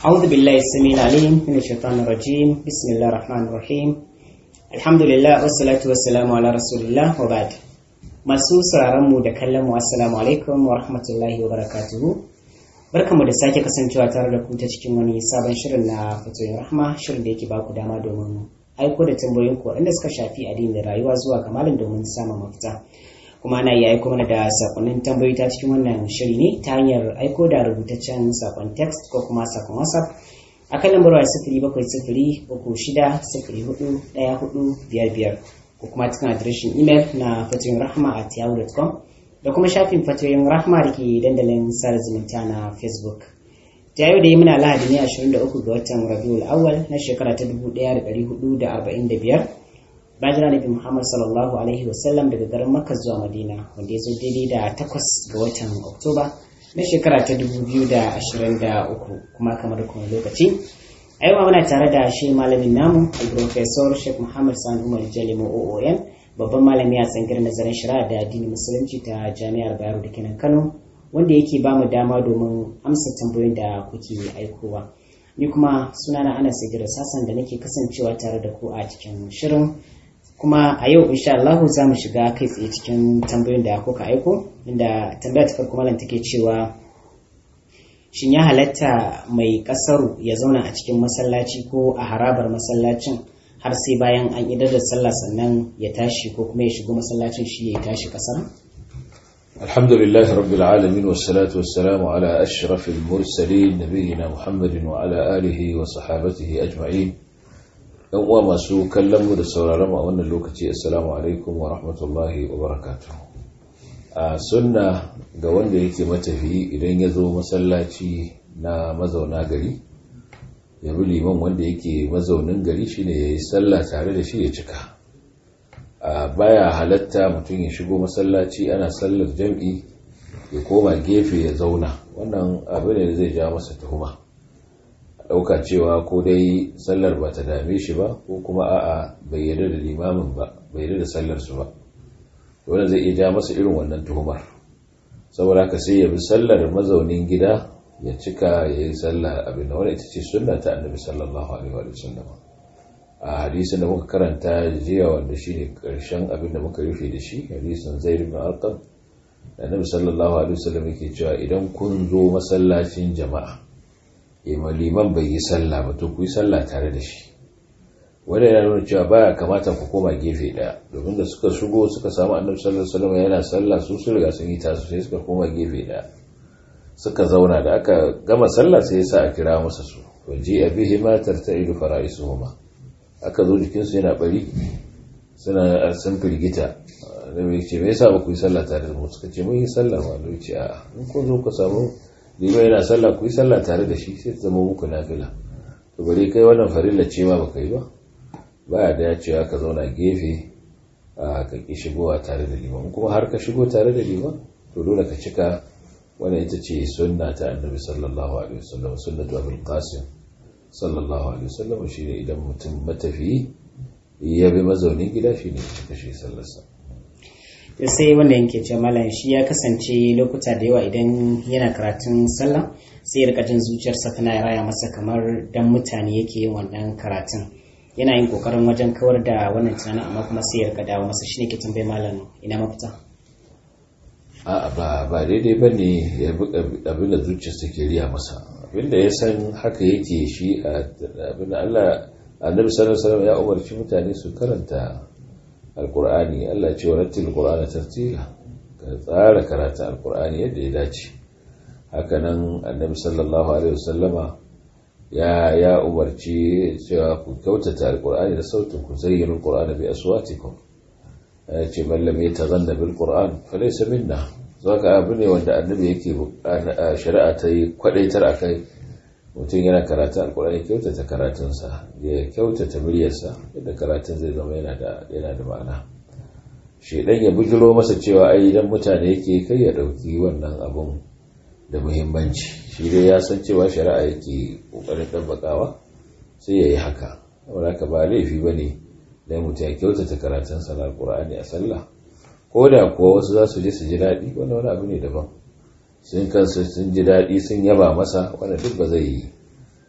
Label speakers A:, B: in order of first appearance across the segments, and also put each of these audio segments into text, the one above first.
A: أعوذ بالله السميع العليم من الشيطان الرجيم بسم الله الرحمن الرحيم الحمد لله والصلاة والسلام على رسول الله وبعد masu sauraron mu da kallon mu assalamu alaikum wa rahmatullahi wa barakatuhu barkamu da sake kasancewa tare da ku ta cikin wani sabon shirin na fatoyin rahma shirin da yake baku dama domin aiko da tambayoyin ku waɗanda suka shafi addini da rayuwa zuwa ga malam domin samun mafita kuma ana iya aiko mana da sakonnin tambayoyi ta cikin wannan shiri ne ta hanyar aiko da rubutaccen sakon text ko kuma sakon whatsapp a kan lambar waya sifiri bakwai sifiri uku shida sifiri hudu ɗaya hudu biyar biyar ko kuma cikin adireshin imel na fatoyin rahma at yahoo.com da kuma shafin fatoyin rahma da ke dandalin sada zumunta na facebook ta yau da yi muna lahadi ne 23 ga watan rabiul awwal na shekara ta 1445 bayan nabi muhammad sallallahu alaihi wasallam daga garin makka zuwa madina wanda ya zo daidai da takwas ga watan oktoba na shekara ta 2023 kuma kamar kuma lokaci a yau muna tare da shi malamin namu al-professor sheikh muhammad sani umar jalimo oon babban malami a tsangar nazarin shari'a da addinin musulunci ta jami'ar bayero da kenan kano wanda yake ba mu dama domin amsa tambayoyin da kuke aikowa ni kuma sunana ana sigira sassan da nake kasancewa tare da ku a cikin shirin kuma a yau insha Allah za mu shiga kai tsaye cikin tambayoyin da kuka aiko inda tambaya ta farko malam take cewa shin ya halatta mai kasaru ya zauna a cikin masallaci ko a harabar masallacin har sai bayan an idar da sallah sannan ya tashi ko kuma ya shigo masallacin shi ya tashi kasar
B: الحمد لله رب العالمين والصلاة والسلام على أشرف المرسلين نبينا محمد وعلى آله وصحابته أجمعين yan uwa masu kallon mu da sauraron mu a wannan lokaci assalamu alaikum wa rahmatullahi wa barakatuh a sunna ga wanda yake matafiyi idan ya zo masallaci na mazauna gari ya bi liman wanda yake mazaunin gari shine ya yi sallah tare da shi ya cika a baya halatta mutum ya shigo masallaci ana sallar jam'i ya koma gefe ya zauna wannan abu ne da zai ja masa tuhuma ɗauka cewa ko dai sallar ba ta dame shi ba ko kuma a'a bai yarda da limamin ba bai yarda da sallar su ba wanda zai iya ja masa irin wannan tuhumar saboda ka sai ya bi sallar mazaunin gida ya cika ya yi sallah abin da wani ita ce sunna ta annabi sallallahu alaihi wa sallam a hadisin da muka karanta jiya wanda shine karshen abin da muka rufe da shi hadisin zaid ibn arqam annabi sallallahu alaihi wa sallam yake cewa idan kun zo masallacin jama'a ima liman bai yi sallah ba to ku yi sallah tare da shi wanda yana nuna cewa baya kamata ku koma gefe daya domin da suka shigo suka samu annabi sallallahu alaihi wasallam yana sallah su su riga sun yi tasu sai suka koma gefe daya suka zauna da aka gama sallah sai yasa a kira masa su waje abihi ma tarta'idu fara'isuhuma aka zo jikin su yana bari suna sun firgita annabi ce me yasa ba ku yi sallah tare da mu suka ce mun yi sallah ma annabi ce a'a in kun zo ku samu liman yana sallah ku yi sallah tare da shi sai ta zama muku nafila to bari kai wannan farilla ce ma baka yi ba baya da ya cewa ka zauna gefe a ka ki shigowa tare da liman kuma har ka shigo tare da liman to dole ka cika wannan ita ce sunna ta annabi sallallahu alaihi wasallam sunnatu abul qasim sallallahu alaihi wasallam shine idan mutum matafiyi ya bi mazaunin gida shine ya cika shi sallarsa
A: sai wanda yake ce malam shi ya kasance lokuta da yawa idan yana karatun sallah sai ya rika jin zuciyarsa tana raya masa kamar dan mutane yake yin wannan karatun yana yin kokarin wajen kawar da wannan tunanin amma kuma sai ya rika dawo masa shine ke tambaye malam ina mafita
B: a'a ba ba daidai bane ya bi abin da zuciyarsa ke riya masa abin da ya san haka yake shi abin da Allah annabi sallallahu alaihi wasallam ya umarci mutane su karanta alkur'ani Allah ce wa rattil qur'ana tartila ka tsara karatu alkur'ani yadda ya dace hakanan annabi sallallahu alaihi wasallama ya ya umarci cewa ku kyautata alkur'ani da sautin ku zayyana alkur'ana bi aswatikum ya ce man lam yatazanna bil qur'an falaysa minna zaka abu ne wanda annabi yake shari'a ta yi kwadaitar akai mutum yana karatu alkur'ani kyautata karatunsa ya kyautata muryarsa yadda karatun zai zama yana da yana da ma'ana shedan ya bujiro masa cewa ai idan mutane yake kai ya dauki wannan abun da muhimmanci shi dai ya san cewa shari'a yake kokarin dabbakawa sai ya yi haka saboda haka ba laifi bane dan mutum ya kyautata karatunsa na alkur'ani a sallah ko da kuwa wasu za su je su ji daɗi wannan wani abu ne daban sun kansu sun ji daɗi sun yaba masa wanda duk ba zai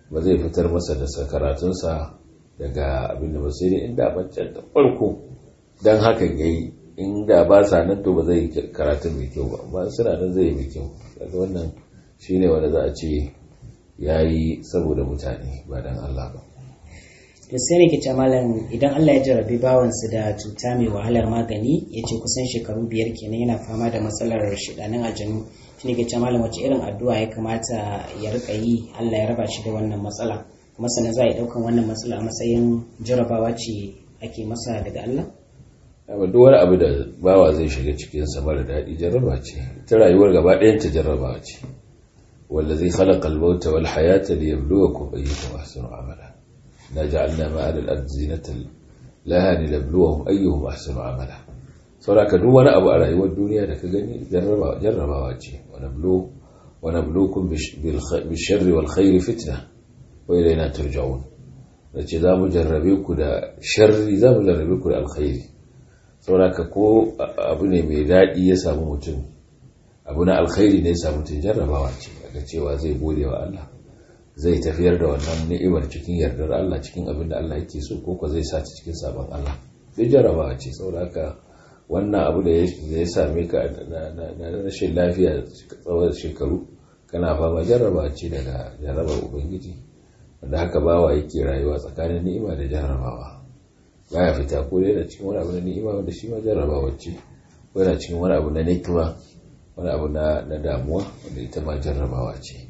B: ba zai fitar masa da karatunsa daga abin da ba sai dai inda bancan da farko don hakan ya yi inda ba sa nan to ba zai karatun mai kyau ba ba suna nan zai yi mai kyau daga wannan shi ne wanda za a ce ya yi saboda mutane ba don Allah ba
A: to sai ne ke malam idan Allah ya jarabi bawansu da cuta mai wahalar magani ya ce kusan shekaru biyar kenan yana fama da matsalar shidanin aljanu shi ne ke malam wace irin addu'a ya kamata ya rika yi Allah ya raba shi da wannan matsala kuma sannan za a yi ɗaukan wannan matsala a matsayin jarabawa ce ake masa daga Allah
B: amma duk wani abu da bawa zai shiga cikin sa mara daɗi jarraba ce ta rayuwar gaba ɗayan ta jarraba ce wallazi khalaqa al-mauta wal hayata liyabluwakum ayyukum ahsanu amala na ja'alna ma'al al-ard zinatan laha linabluwahum ayyuhum ahsanu amala saboda duk wani abu a rayuwar duniya da ka gani jarrabawa jarrabawa ce wa nablu wa nabluukum bil sharri wal khairi fitna wa ilayna turja'un dace za mu jarrabe ku da sharri za mu jarrabe ku da alkhairi sauraka ko abu ne mai daɗi ya samu mutum abu na alkhairi ne ya samu mutum jarrabawa ce daga cewa zai gode wa Allah zai tafiyar da wannan ni'imar cikin yardar Allah cikin abin da Allah yake so ko ko zai sa ta cikin sabon Allah zai jarrabawa ce sauraka wannan abu da ya same ka na rashin lafiya tsawon shekaru kana fama jarrabawa ce daga jarrabar ubangiji wanda haka bawa yake rayuwa tsakanin ni'ima da jarrabawa baya fita ko yana cikin wani abu na ni'ima wanda shi ma jarrabawa ce ko yana cikin wani abu na nikima wani abu na damuwa wanda ita ma jarrabawa ce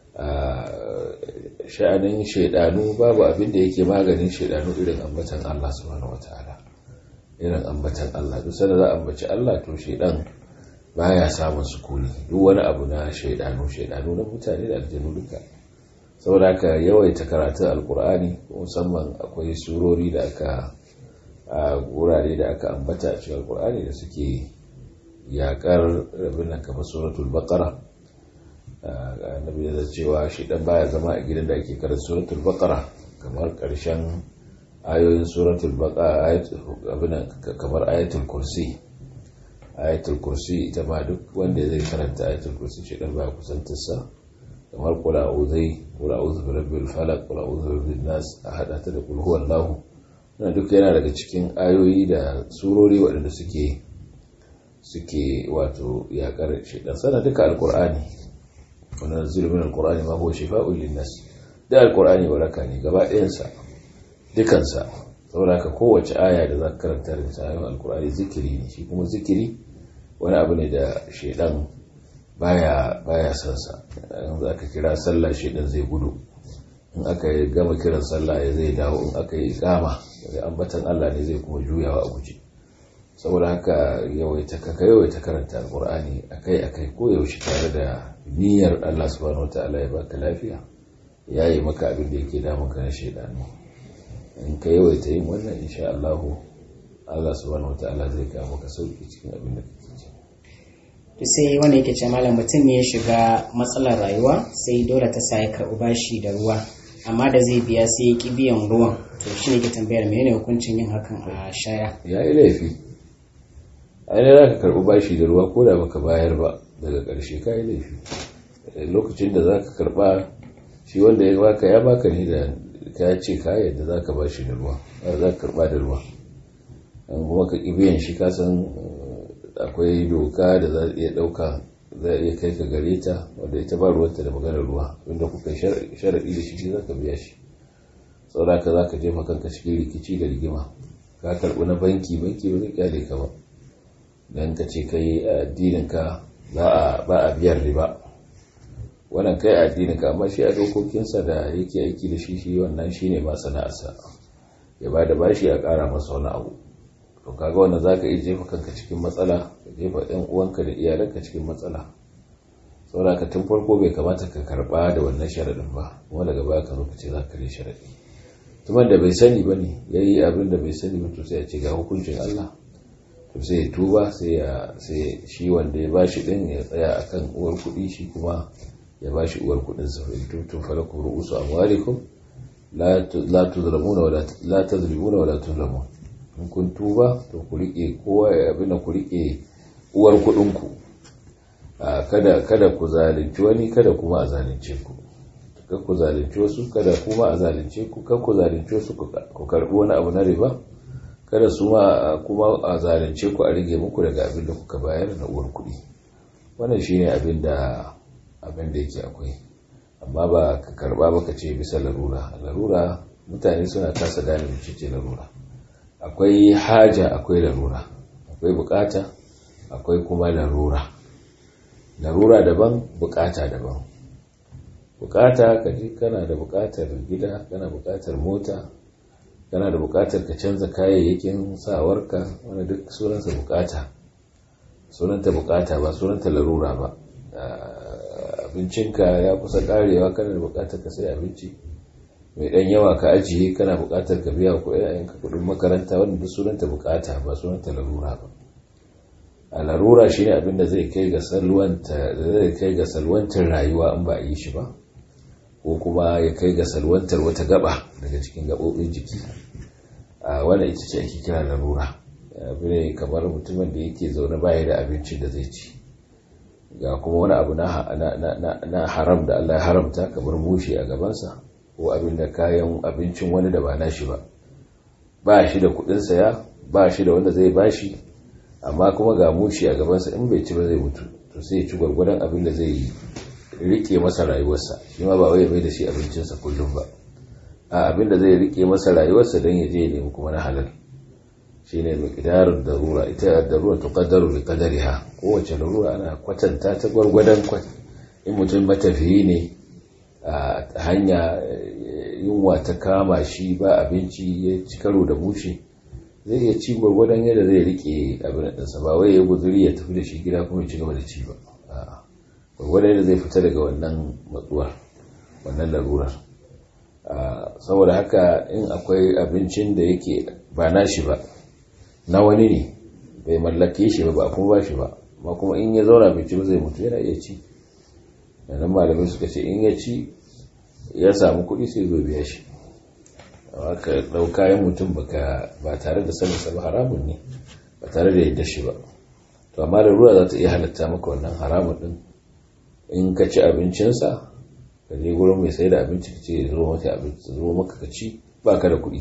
B: sha'anin shaidanu babu abin da yake maganin shaidanu irin ambatan Allah subhanahu wataala irin ambatan Allah duk sanda za a ambaci Allah to shaidan baya samun sukuni duk wani abu na shaidanu shaidanu na mutane da aljanu duka saboda haka yawaita karatun alkur'ani musamman akwai surori da aka a wurare da aka ambata a cikin alkur'ani da suke yakar rabin nan kamar suratul baqara annabi da cewa shi dan baya zama a gidan da ake karanta suratul baqara kamar karshen ayoyin suratul baqara abin kamar ayatul kursi ayatul kursi ita ma duk wanda zai karanta ayatul kursi shi dan baya kusantarsa kamar kula uzai kula uzu bi rabbil falaq kula uzu bi rabbin nas a hada ta da kul huwallahu wannan duk yana daga cikin ayoyi da surori waɗanda suke suke wato yakar shaitan sana duka alqur'ani wa nazzilu min alqur'ani ma huwa shifaa'un linnas da alqur'ani waraka ne gaba ɗayan sa dukan sa saboda haka kowace aya da zaka karanta da ayoyin alqur'ani zikiri ne shi kuma zikiri wani abu ne da shaitan baya baya son sa yanzu aka kira sallah shi dan zai gudu in aka gama kiran sallah ya zai dawo in aka yi ikama daga ambatan Allah ne zai kuma juyawa a guje saboda haka yawaita kaka yawaita karanta alqur'ani akai akai ko yaushe tare da niyyar Allah subhanahu wataala ya baka lafiya yayi maka abin da yake damun ka na shedanu in ka yawaita yin wannan insha Allah Allah subhanahu wataala zai kawo maka sauki cikin abin da kake ciki
A: to sai wanda yake ce malam mutum ne ya shiga matsalar rayuwa sai dole ta sa ya karɓi bashi da ruwa amma da zai biya sai ya ƙi biyan ruwan to shi ne ke tambayar menene hukuncin yin hakan a shaya
B: ya yi laifi ainihin za ka karɓi bashi da ruwa ko da baka bayar ba daga ƙarshe ka yi laifi lokacin da za ka karɓa shi wanda ya baka ya baka ne da ka ce ka yadda za ka bashi da ruwa za ka karɓa da ruwa kuma ka ƙi biyan shi ka san akwai doka da za iya ɗauka za iya kai ka gare ta wadda ita ba ruwanta da maganar ruwa wanda kuka sharaɗi da shi za ka biya shi saboda ka za ka jefa kanka cikin rikici da rigima ka karɓi na banki banki ba zai kyale ka ba don ka ce kai addinin ka ba a biyar riba wannan kai addinin ka amma shi a dokokinsa da yake aiki da shi shi wannan shine ma sana'arsa ya ba da bashi a ƙara masa wani abu to kaga wanda zaka iya jefa kanka cikin matsala ka jefa ɗan uwanka da iyalanka cikin matsala saboda ka tun farko bai kamata ka karba da wannan sharaɗin ba kuma daga baya ka zo ka ce za ka kare sharaɗi tuman da bai sani ba ne ya yi abin da bai sani ba to sai ya ce ga hukuncin Allah to sai ya tuba sai ya sai shi wanda ya bashi din ya tsaya akan uwar kuɗi shi kuma ya bashi uwar kuɗin sa fa tutum falakum ru'usu amwalikum la la tuzlamuna wa la tazlimuna wa la tuzlamun in kun tuba to ku rike kowa abin da ku rike uwar kuɗinku kada kada ku zalunci wani kada kuma a zalunce ku ku zalunci wasu kada kuma a zalunce ku kan ku zalunci wasu ku karbi wani abu na riba kada su ma kuma a zalunce ku a rage muku daga abin da kuka bayar na uwar kuɗi wannan shine abin da abin da yake akwai amma ba ka karba ba ka ce bisa larura larura mutane suna kasa gane ce larura akwai haja akwai larura akwai bukata akwai kuma larura larura daban bukata daban bukata ka ji kana da bukatar gida kana bukatar mota kana da bukatar ka canza kayayyakin sawarka wani duk sunansa bukata sunanta bukata ba sunanta larura ba abincinka ya kusa karewa kana da bukatar ka sai abinci mai dan yawa ka ajiye kana bukatar ka biya ko yayanka kudin makaranta wanda duk sunanta bukata ba sunanta larura ba a larura shine abin da zai kai ga salwanta zai kai ga salwantar rayuwa in ba a yi shi ba ko kuma ya kai ga salwantar wata gaba daga cikin gabobin jiki a wannan ita ce ake kira larura abu ne kamar mutumin da yake zaune baya da abincin da zai ci ga kuma wani abu na haram da Allah ya haramta kamar mushe a gabansa ko abin da kayan abincin wani da ba nashi ba ba shi da kudin saya ba shi da wanda zai bashi amma kuma ga mushe a gabansa in bai ci ba zai mutu to sai ya ci gwargwadon abin da zai rike masa rayuwarsa shi ma ba wai bai da shi abincinsa kullum ba a abin da zai rike masa rayuwarsa don ya je ya nemi kuma na halal shine miqdarud darura ita darura tuqaddaru bi qadariha kowace darura ana kwatanta ta gwargwadon kwat in mutum matafiyi ne a hanya yunwa ta kama shi ba abinci ya ci karo da bushe zai iya ci gwargwadon yadda zai rike abin ɗansa ba wai ya guzuri ya tafi da shi gida kuma ya ci gaba da ci ba gwargwadon yadda zai fita daga wannan matsuwar wannan larurar saboda haka in akwai abincin da yake ba nashi ba na wani ne bai mallake shi ba ba kuma ba shi ba ma kuma in ya zauna bai ci ba zai mutu yana iya ci nan malamai suka ce in ya ci ya samu kuɗi sai zo biya shi ka ɗau kayan mutum ba tare da saninsa ba haramun ne ba tare da yadda shi ba to amma da ruwa za ta iya halatta maka wannan haramun ɗin in ka ci abincinsa ka je gurin mai sai da abinci ka ce zo maka abinci zo maka ka ci ba ka da kuɗi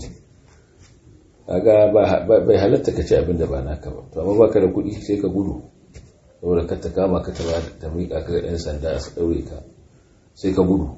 B: kaga bai halatta ka ci abin da ba naka ba to amma baka da kuɗi sai ka gudu saboda ka ta kama ka ta ta miƙa ka ga ɗan sanda su ɗaure ka sai ka gudu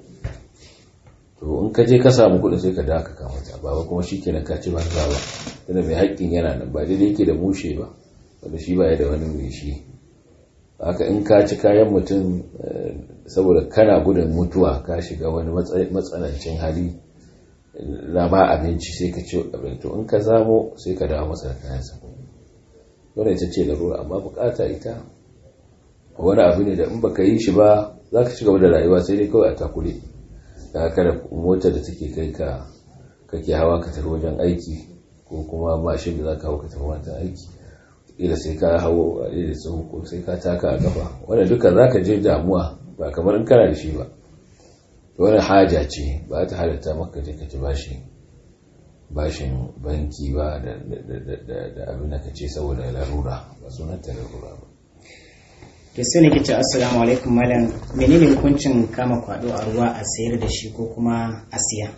B: to in ka je ka samu kuɗin sai ka dawo ka kama ta ba kuma shi kenan ka ci ba ba tunda mai haƙƙin yana nan ba daidai yake da mushe ba wanda shi ba ya da wani mai shi haka in ka ci kayan mutum saboda kana gudun mutuwa ka shiga wani matsanancin hali na ba abinci sai ka ci abinci in ka zamo sai ka dawo masa da kayansa wannan ita ce larura amma bukata ita wani abu ne da in baka yi shi ba za ka ci gaba da rayuwa sai dai kawai a takure da kada motar da take kai ka kake hawa ka tafi wajen aiki ko kuma mashin da za ka hau ka tafi wajen aiki ila sai ka hawo a da tsohu ko sai ka taka a gaba wanda duka za ka je damuwa ba kamar in kana da shi ba wani haja ce ba ta halatta maka je ka ci bashi bashin banki ba da abin da ka ce saboda larura ba sunanta larura ba
A: to sai nake ce assalamu alaikum malam menene hukuncin kama kwado a ruwa a sayar da shi ko kuma a siya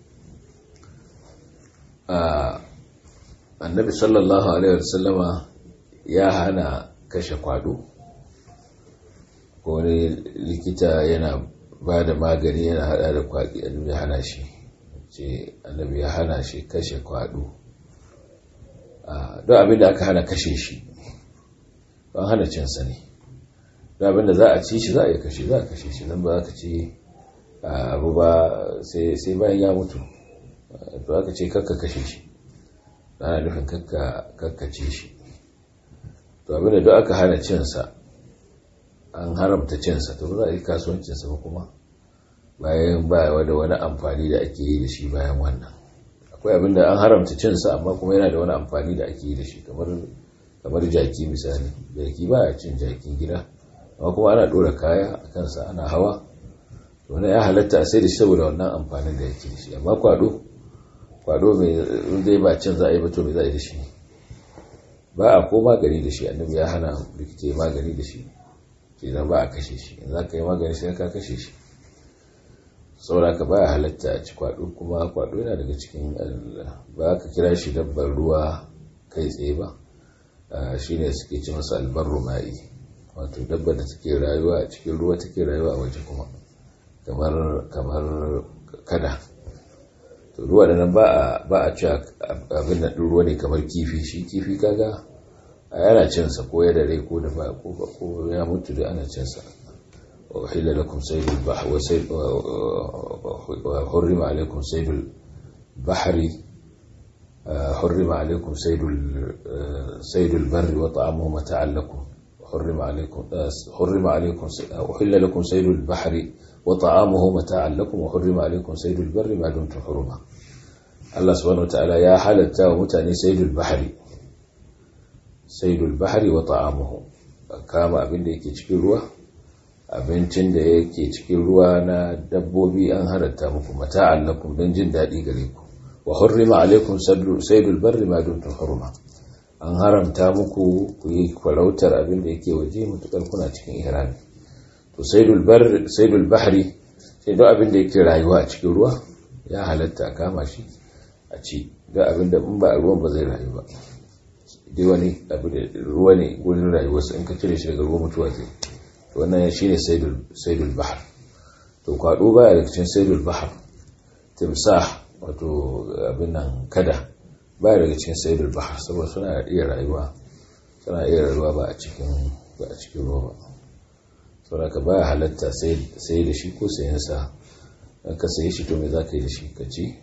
B: annabi sallallahu alaihi wasallama ya hana kashe kwado wani likita yana ba da magani yana hada da kwaɗi annabi ya hana shi ce annabi ya hana shi kashe kwado don abin da aka hana kashe shi don hana cinsa ne don abin da za a ci shi za a yi kashe za a kashe shi nan ba za ka ce abu ba sai bayan ya mutu to aka ce kakka kashe shi ana nufin kakkace shi to abin da duk aka hana cinsa an haramta cinsa to za a yi kasuwancinsa ba kuma bayan bayawa da wani amfani da ake yi da shi bayan wannan akwai abin da an haramta cinsa amma kuma yana da wani amfani da ake yi da shi kamar jaki misali jaki ba a cin jakin gida amma kuma ana ɗora kaya a kansa ana hawa wani ya halatta a sai da shi saboda wannan amfanin da yake da shi amma kwado kwado mai zai ba cin za a yi ba to mai za a yi da shi ba a ko magani da shi annabi ya hana likita magani da shi ke ba a kashe shi in za ka yi magani sai ka kashe shi saboda ka baya halatta a ci kwado kuma kwado yana daga cikin ba ka kira shi dabbar ruwa kai tsaye ba shine suke ci masa albarru ma'i wato dabbar da take rayuwa a cikin ruwa take rayuwa a waje kuma kamar kamar kada to ruwa da nan ba a ci abin da ruwa ne kamar kifi shi kifi kaga a yana cinsa ko ya dare ko da ba ko ya mutu da ana cinsa wa uhilla lakum saydul bahr wa sayd wa hurrima alaykum saydul bahri حرم عليكم صيد صيد البر وطعامه متاعا لكم حرم عليكم حرم عليكم أحل لكم صيد البحر وطعامه متاعا لكم وحرم عليكم صيد البر ما دمتم حرما الله سبحانه وتعالى يا حلتا ومتاني صيد البحر صيد البحر وطعامه كما abin da yake cikin ruwa abincin da yake cikin ruwa na dabbobi an halatta muku mata'an lakum don jin daɗi gare ku wa hurrima alaikum saydul barri ma dumtum hurma an haramta muku ku yi farautar abin da yake waje mutukar kuna cikin ihrami to saydul barri saydul bahri sai duk abin da yake rayuwa a cikin ruwa ya halatta a kama shi a ci da abin da in ba a ruwan ba zai rayu ba dai wani abu da ruwa ne gurin rayuwarsa in ka cire shi daga ruwa mutuwa zai to wannan shine saydul saydul bahr to kwado baya daga cikin saydul bahr timsah wato abin nan kada ba daga cikin sayidul bahar saboda suna iya rayuwa suna iya rayuwa ba a cikin ba a cikin ruwa ba saboda ka baya halatta sai da shi ko sayan sa ka sayi shi to me za ka yi da shi ka ci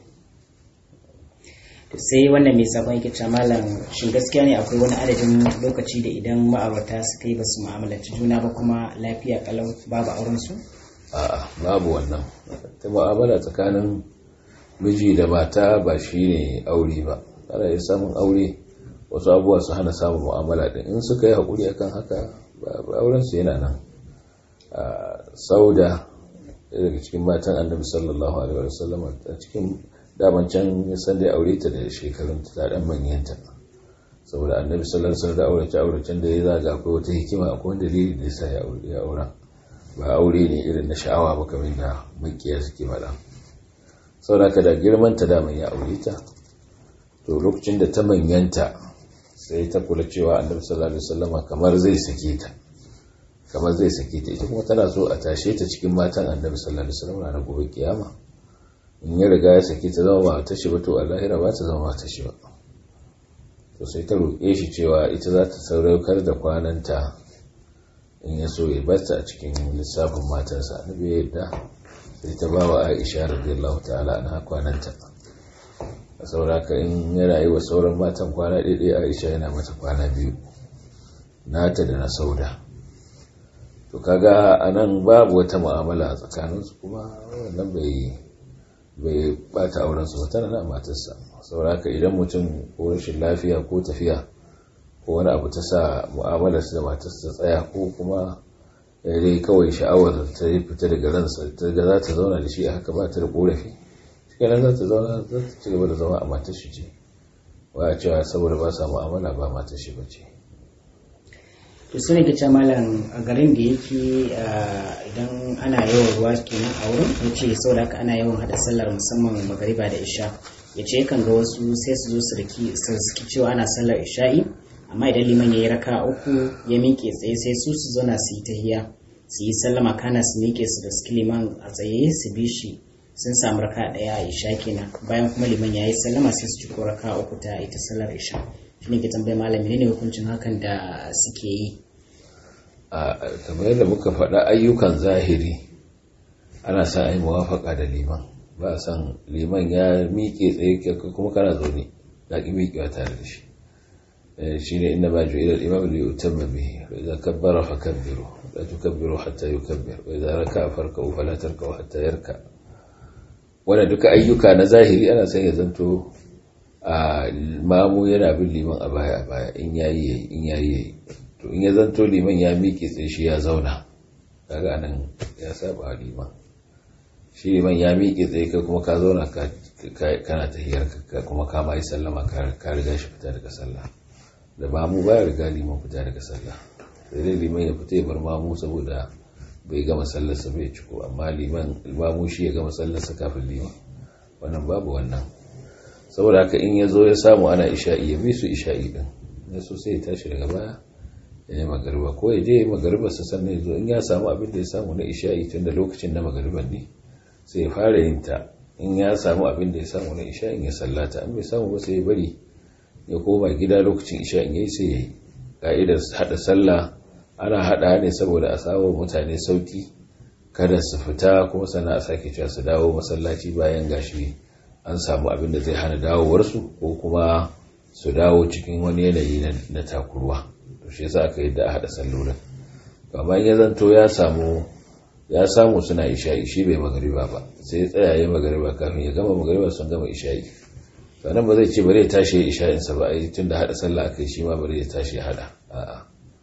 A: to sai wannan mai sabon yake cewa malam shin gaskiya ne akwai wani adadin lokaci da idan ma'aurata suka yi basu mu'amalanci juna ba kuma lafiya kalau babu auren su
B: a'a babu wannan ta mu'amala tsakanin miji da mata ba shi ne aure ba ana iya samun aure wasu abubuwa su hana samun mu'amala din in suka yi haƙuri akan haka aurensu yana nan sauda daga cikin matan annabi sallallahu alaihi wa sallam a cikin daman can ya san da ya aure ta da shekarun ta dan manyanta saboda annabi sallallahu alaihi wa sallam da aure ta aure can da ya zaga akwai wata hikima akwai wani dalili da yasa ya aure ya aura ba aure ne irin na sha'awa ba kamar da makiya suke faɗa sauraka da girmanta daman ya aure ta to lokacin da ta manyanta sai ta kula cewa annabi sallallahu alaihi wasallama kamar zai sake ta kamar zai sake ta ita kuma tana so a tashe ta cikin matan annabi sallallahu alaihi wasallama na gobe kiyama in ya riga ya sake ta zama ba ta shi ba to a lahira ba ta zama ta shi ba to sai ta roƙe shi cewa ita za ta sauraukar da kwananta in ya so ya bata a cikin lissafin matansa annabi ya yadda sai ta ba wa aisha radiyallahu ta'ala na kwananta a sauraka in yana yi wa sauran matan kwana ɗaiɗai aisha yana mata kwana biyu nata da na sauda to kaga a nan babu wata mu'amala a tsakaninsu kuma wannan bai bai bata aurensu ba tana na matarsa sauraka idan mutum ko rashin lafiya ko tafiya ko wani abu ta sa mu'amalarsa da matarsa ta tsaya ko kuma dai kawai sha'awar ta fita daga ransa ta ga za ta zauna da shi a haka ba ta da korafi cikin za ta zauna za ta ci gaba da zama a matar shi ce ba a cewa saboda ba sa mu'amala ba matar shi ba ce
A: to su ne ke malam a garin da yake idan ana yawan ruwa kenan a wurin ya ce saboda haka ana yawan hada sallar musamman magariba da isha ya ce yakan ga wasu sai su zo su riki cewa ana sallar isha'i amma idan liman ya yi raka uku ya miƙe tsaye sai su su zauna su yi tahiya su yi sallama kana su miƙe su da suke liman a tsaye su bi shi sun samu raka ɗaya a isha kenan bayan kuma liman ya yi sallama sai su ci ko raka uku ta ita sallar isha shi ne ke tambayi malami ne hukuncin hakan da suke yi
B: a kamar yadda muka faɗa ayyukan zahiri ana sa ai muwafaka da liman ba a san liman ya miƙe tsaye kuma kana zaune ka ƙi miƙewa tare da shi shine inna ma ju'ila al-imam li yutamma bihi wa idza kabbara fakabbiru la tukabbiru hatta yukabbir wa idza raka'a farka'u fala tarka'u hatta yarka wannan duka ayyuka na zahiri ana son ya zanto a mamu yana bin liman a baya a baya in yayi yayi in yayi yayi to in ya zanto liman ya miƙe tsaye shi ya zauna kaga nan ya saba liman shi liman ya miƙe tsaye kai kuma ka zauna kana tahiyar ka kuma ka ma yi sallama ka riga shi fita daga sallah da mamu baya riga liman fita daga sallah sai dai liman ya fita ya bar mamu saboda bai gama sallarsa bai ciko amma liman limamu shi ya gama sallarsa kafin liman wannan babu wannan saboda haka in ya zo ya samu ana isha'i ya bi su isha'i din ya so sai ya tashi daga baya ya yi magariba ko ya je ya magariba sa sannan ya zo in ya samu abin da ya samu na isha'i tun da lokacin na magariban ne sai ya fara yin ta in ya samu abin da ya samu na isha'in ya sallata an bai samu ba sai ya bari ya koma gida lokacin isha'in ya yi sai ya yi ka'idar haɗa sallah ana haɗa ne saboda a samu mutane sauki kada su fita kuma sana a sake cewa su dawo masallaci bayan gashi an samu abin da zai hana dawowarsu ko kuma su dawo cikin wani yanayi na takurwa to shi yasa aka yadda a haɗa sallolin amma ya zanto ya samu ya samu suna isha'i shi bai magariba ba sai ya tsaya ya magariba kafin ya gama magariba sun gama isha'i sannan ba zai ce bari ya tashi ya isha'insa ba ai tun da haɗa sallah aka yi shi ma bari ya tashi ya haɗa a'a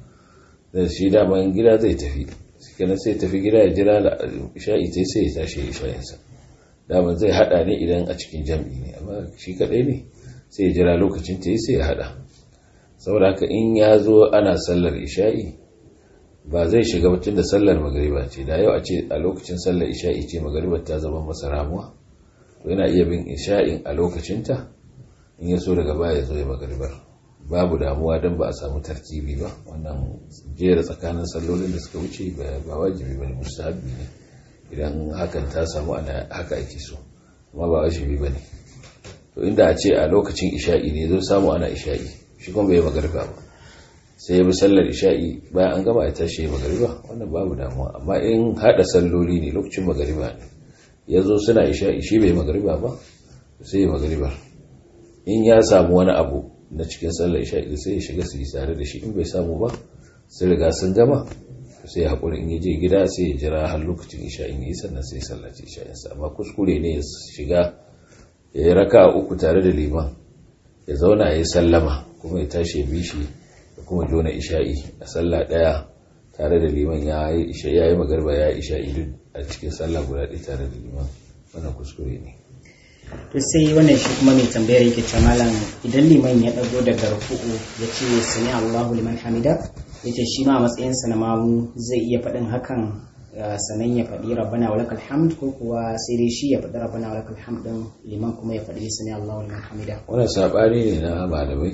B: zai shi daman gida zai tafi kenan sai tafi gida ya jira da isha'i ta sai ya tashi ya isha'insa daman zai haɗa ne idan a cikin jam'i ne amma shi kaɗai ne sai ya jira lokacin ta sai ya haɗa saboda haka in ya zo ana sallar isha'i ba zai shiga mutum da sallar magariba ce da yau a ce a lokacin sallar isha'i ce magaribar ta zama masa ramuwa to yana iya bin isha'in a lokacinta in ya so daga baya zo ya magaribar babu damuwa don ba a samu tartibi ba wannan jera tsakanin sallolin da suka wuce ba wajibi ba ne mustahabbi ne idan hakan ta samu ana haka ake so amma ba wajibi ba ne to inda a ce a lokacin isha'i ne zo samu ana isha'i shi kuma bai magariba ba sai ya bi sallar isha'i bayan an gama ya tashi ya magariba wannan babu damuwa amma in hada salloli ne lokacin magariba ne ya zo suna isha'i shi bai magariba ba sai ya magariba in ya samu wani abu na cikin sallar isha'i sai ya shiga su yi tare da shi in bai samu ba sai riga sun gama sai ya haƙuri in ya je gida sai ya jira har lokacin isha'in ya yi sannan sai ya sallaci isha'insa amma kuskure ne ya shiga ya yi raka uku tare da liman ya zauna ya yi sallama kuma ya tashi ya bi shi da kuma jona isha'i a sallah daya tare da liman ya yi isha ya yi magarba ya yi isha'i duk a cikin sallah guda ɗaya tare da liman wannan kuskure ne
A: to sai wannan shi kuma mai tambayar yake ce malam idan liman ya dago daga ruku'u ya ce sami Allahu liman hamida yace shi ma a matsayin sa na mamu zai iya faɗin hakan sanan ya faɗi rabbana walakal hamd ko kuwa sai dai shi ya faɗi rabbana walakal hamd din liman kuma ya faɗi sami Allahu liman hamida
B: wannan sabani ne na malamai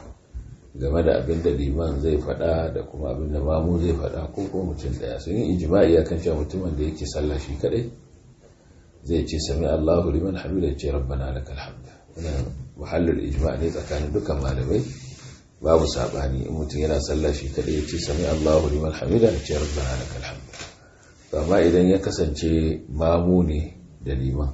B: game da abin da liman zai faɗa da kuma abin da mamu zai faɗa ko kuma mutum ɗaya sun yi ijma'i akan cewa mutumin da yake sallah shi kadai zai ce sami Allahu liman hamida ya ce rabbana lakal hamd wannan muhallin ijma' ne tsakanin dukkan malamai babu sabani in mutum yana sallah shi kadai ya ce sami Allahu liman hamida ya ce rabbana lakal hamd amma idan ya kasance mamu ne da liman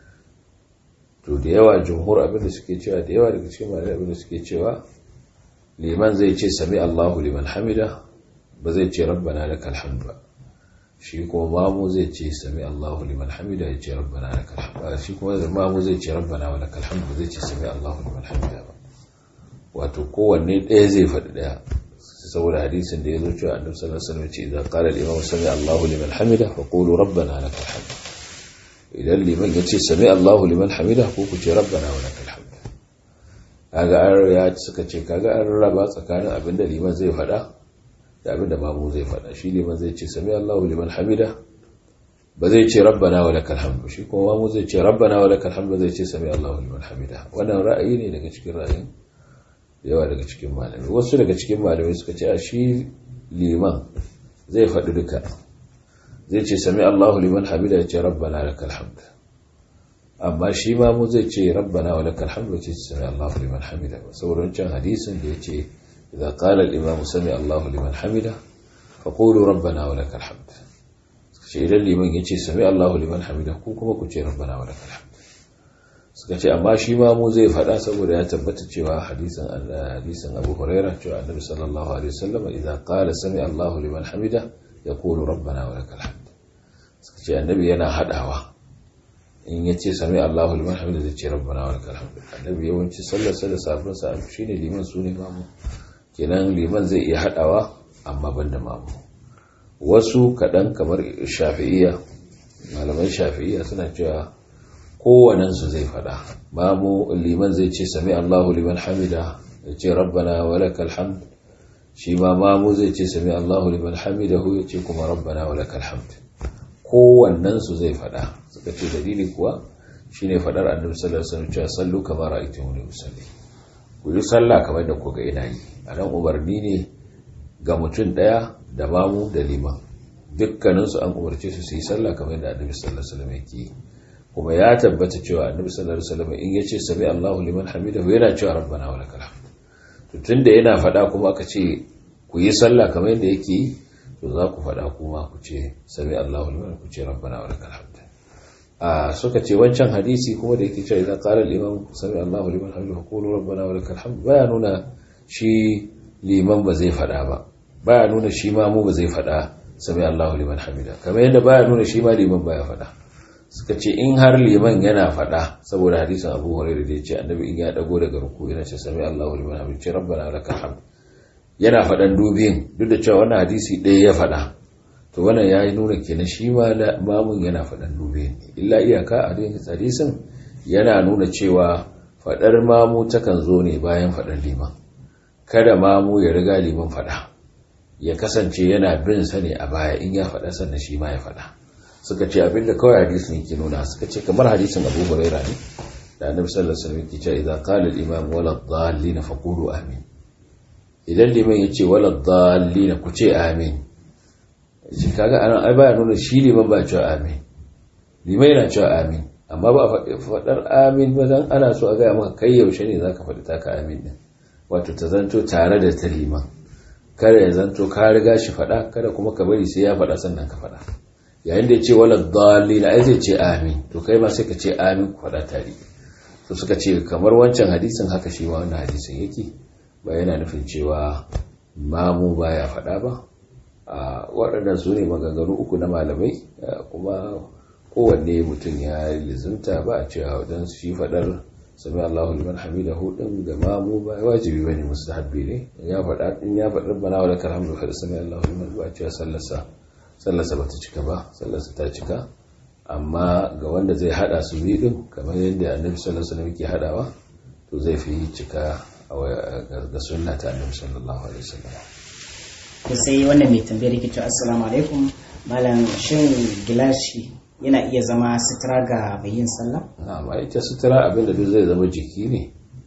B: to da yawa jumhur abin da suke cewa da yawa daga cikin malamai abin da suke cewa liman zai ce sami Allahu liman hamida ba zai ce rabbana lakal hamd ba shi kuma mamu zai ce sami Allahu liman hamida ya ce rabbana lakal hamd shi kuma mamu zai ce rabbana wa lakal hamd ba zai ce sami Allahu liman hamida ba wato kowanne ɗaya zai faɗi ɗaya saboda hadisin da ya zo cewa annabi sallallahu alaihi wasallam ya ce idan qala al-imam sami Allahu liman hamida fa qulu rabbana lakal hamd idan liman ya ce sami Allahu liman hamida ko ku ce rabbana wa lakal hamd kaga an ya suka ce kaga an raba tsakanin abinda liman zai faɗa da abinda mamu zai faɗa shi liman zai ce sami Allahu liman hamida ba zai ce rabbana wa lakal hamd shi kuma mamu zai ce rabbana wa lakal hamd zai ce sami Allahu liman hamida wannan ra'ayi ne daga cikin ra'ayin yawa daga cikin malamai wasu daga cikin malamai suka ce a shi liman zai faɗi duka zai ce sami Allahu liman hamida ya ce rabbana lakal hamd amma shi ma mu zai ce rabbana wa lakal hamd ce sami Allahu liman hamida ba saboda wancan hadisin da yace idza qala al-imam sami Allahu liman hamida fa qulu rabbana wa lakal hamd shi idan liman yace sami Allahu liman hamida ku kuma ku ce rabbana wa lakal hamd suka ce amma shi ma mu zai faɗa saboda ya tabbata cewa hadisin hadisin Abu Hurairah cewa Annabi sallallahu alaihi wasallam idza qala sami Allahu liman hamida yaqulu rabbana wa lakal hamd suka ce annabi yana hadawa in ya ce sami Allahu liman hamida zai ce rabbana wa lakal hamd annabi yawanci sallar sa da safin sa shine liman sune mamu kenan liman zai iya hadawa amma banda mamu wasu kadan kamar shafi'iyya malaman shafi'iyya suna cewa kowannen su zai fada mamu liman zai ce sami Allahu liman hamida ya ce rabbana wa lakal hamd shi ma mamu zai ce sami Allahu liman hamidahu ya ce kuma rabbana wa lakal hamd kowannen su zai fada suka ce dalili kuwa shine fadar annabi sallallahu alaihi wasallam cewa sallu kama ra'aytumuni usalli ku yi sallah kamar da ku ga ina yi a nan umarni ne ga mutum daya da mamu da liman dukkaninsu an umarce su su yi sallah kamar da annabi sallallahu alaihi wasallam yake yi kuma ya tabbata cewa annabi sallallahu alaihi wasallam in yace sami Allahu liman hamidahu yana cewa rabbana wa lakal hamd to tunda yana fada kuma aka ce ku yi sallah kamar yadda yake yi to za ku fada kuma ku ce sami Allahu liman ku ce rabbana wa lakal hamd a suka ce wancan hadisi kuma da yake cewa idan qala al-imam sami Allahu liman hamidahu qulu rabbana wa lakal hamd baya nuna shi liman ba zai fada ba baya nuna shi ma mu ba zai fada sami Allahu liman hamida kamar yadda baya nuna shi ma liman baya fada suka ce in har liman yana faɗa saboda hadisin abu hurairah da ya ce annabi in ya dago daga ruku yana ce sami Allahu liman hamid ce rabbana lakal hamd yana faɗan dubiyin duk da cewa wannan hadisi ɗaya ya faɗa to wannan ya yi nuna kenan shi ma mamun yana faɗan dubiyin illa iyaka a hadisin yana nuna cewa faɗar mamu takan zo ne bayan faɗar liman kada mamu ya riga liman faɗa ya kasance yana bin sa ne a baya in ya faɗa sannan shi ma ya faɗa suka ce abinda kawai hadisin yake nuna suka ce kamar hadisin Abu Hurairah ne da Annabi sallallahu alaihi wasallam yake cewa idza qala al-imam wala dhallin faqulu amin idan liman yace wala dhallin ku ce amin shi kaga anan ai baya nuna shi liman ba cewa amin liman yana cewa amin amma ba faɗar amin ba dan ana so a ga maka kai yaushe ne zaka faɗi taka amin din wato ta zanto tare da ta liman kada ya zanto ka riga shi faɗa kada kuma ka bari sai ya faɗa sannan ka faɗa yayin da ya ce wala dalila ai zai ce amin to kai ma sai ka ce amin ku faɗa tare to suka ce kamar wancan hadisin haka shi ma wannan hadisin yake ba yana nufin cewa mamu baya faɗa ba a waɗannan su ne maganganu uku na malamai kuma kowanne mutum ya lizimta ba a cewa wajen shi faɗar sami Allahu liman hamidahu din ga mamu ba wajibi bane mustahabbi ne ya faɗa in ya faɗa bana wala karhamdu fa sami Allahu liman ba a cewa sallarsa sallarsa ba ta cika ba sallarsa ta cika amma ga wanda zai hada su biyu din kamar yadda annabi sallallahu alaihi wasallam yake hadawa to zai fi cika ga sunna ta annabi sallallahu alaihi wasallam
A: to sai wannan mai tambayar yake cewa assalamu alaikum malam shin gilashi yana iya zama sutura ga mai yin sallah
B: na'am ai ta sutura abinda duk zai zama jiki ne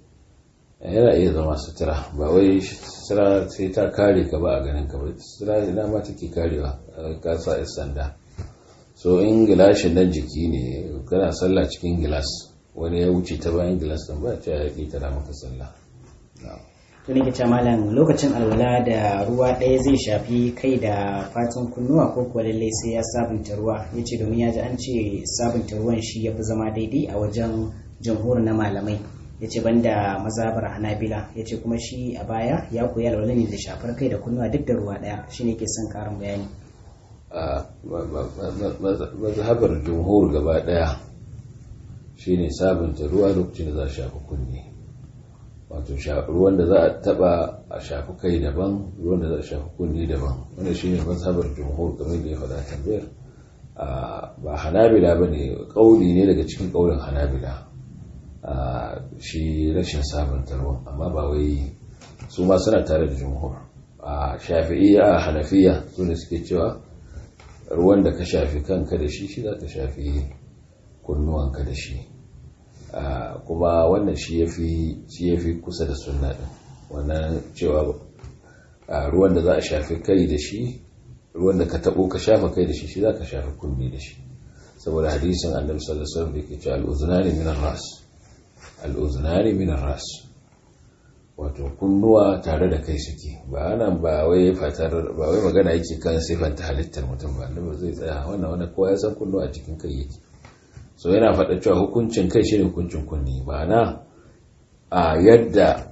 B: yana iya zama sutura ba wai sutura sai ta kare ka ba a ganin ka ba sutura ina ma take karewa ka sa sanda so in gilashin nan jiki ne kana sallah cikin gilas wani ya wuce ta bayan gilas din ba ta ya tara maka sallah
A: to ne ke malam lokacin alwala da ruwa ɗaya zai shafi kai da fatan kunnuwa ko kuwa lallai sai ya sabunta ruwa ya ce domin ya ji an ce sabunta ruwan shi ya fi zama daidai a wajen jamhur na malamai ya ce banda mazabar hanabila ya ce kuma shi a baya ya koyi alwala ne da shafar kai da kunnuwa duk da ruwa ɗaya shi ne ke son karin bayani
B: mazhabar jumhur gaba daya shine sabunta ruwa lokacin da za a shafi kunne wato ruwan da za a taba a shafi kai daban ruwan da za a shafi kunne daban wanda shine mazhabar jumhur kamar da ya faɗa tambayar ba hanabila ba ne ƙauli ne daga cikin ƙaulin hanabila shi rashin sabunta ruwan amma ba wai su ma suna tare da jumhur a shafi'iyya a hanafiya su ne suke cewa ruwan da ka shafi kanka da shi shi za ka shafi kunnuwanka da shi kuma wannan shi ya fi kusa da sunna ɗin wannan cewa ruwan da za a shafi kai da shi ruwan da ka taɓo ka shafa kai da shi shi za ka shafi kunni da shi saboda hadisin annabi sallallahu alaihi wasallam da ke cewa al'uzunani min ras al'uzunani min ras wato kunnuwa tare da kai suke ba nan ba wai fatar ba wai magana yake kan sifanta halittar mutum ba ba zai tsaya wannan wanda kowa ya san kunnuwa a cikin kai yake so yana faɗa cewa hukuncin kai shine hukuncin kunni ba na a yadda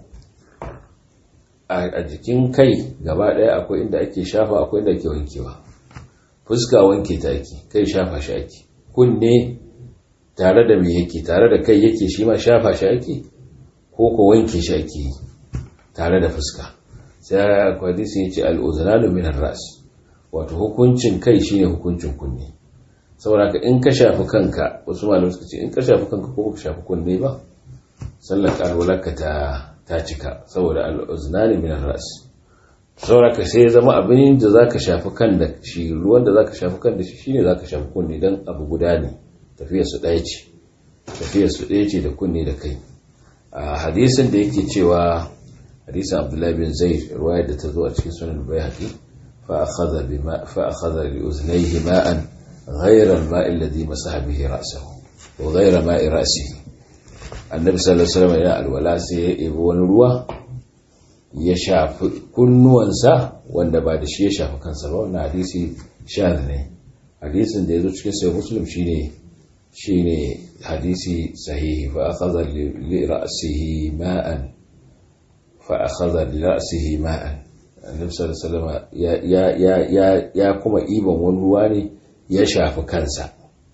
B: a jikin kai gaba ɗaya akwai inda ake shafa akwai inda ake wankewa fuska wanke ta ake kai shafa shi ake kunne tare da me yake tare da kai yake shi ma shafa shi ake ko ko wanke shi ake yi tare da fuska sai hadisi ya ce al'uzunanu minar ras wato hukuncin kai shine hukuncin kunne saboda ka in ka shafi kanka wasu malamai suka ce in ka shafi kanka ko ka shafi kunne ba sallar alwalarka ta ta cika saboda al'uzunanu minar ras sauraka sai ya zama abin da za ka shafi kan da shi ruwan da za ka shafi kan da shi shine za ka shafi kunne don abu guda ne tafiyar su ɗaya ce tafiyar su ɗaya ce da kunne da kai a hadisin da yake cewa hadisin abdullahi bin zaid ruwayar da ta zo a cikin sunan bayhaqi fa akhadha bima fa akhadha li uznayhi ma'an ghayra al-ma'i alladhi masaha bihi ra'sahu wa ghayra ma'i ra'sihi annabi sallallahu alaihi wasallam ya alwala sai ya ebo wani ruwa ya shafi kunnuwansa wanda ba da shi ya shafi kansa ba wannan hadisi shaz ne hadisin da ya zo cikin sai muslim shine shine hadisi sahihi fa akhadha li ra'sihi ma'an fa akhadha li ra'sihi ma'an annabi sallallahu alaihi wasallam ya ya ya ya kuma iban wani ruwa ne ya shafi kansa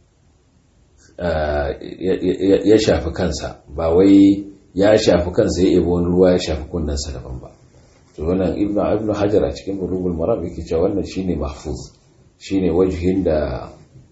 B: ya shafi kansa ba wai ya shafi kansa ya ebo wani ruwa ya shafi kunnensa daban ba to wannan ibnu ibnu hajar a cikin bulugul maram yake cewa wannan shine mahfuz shine wajhin da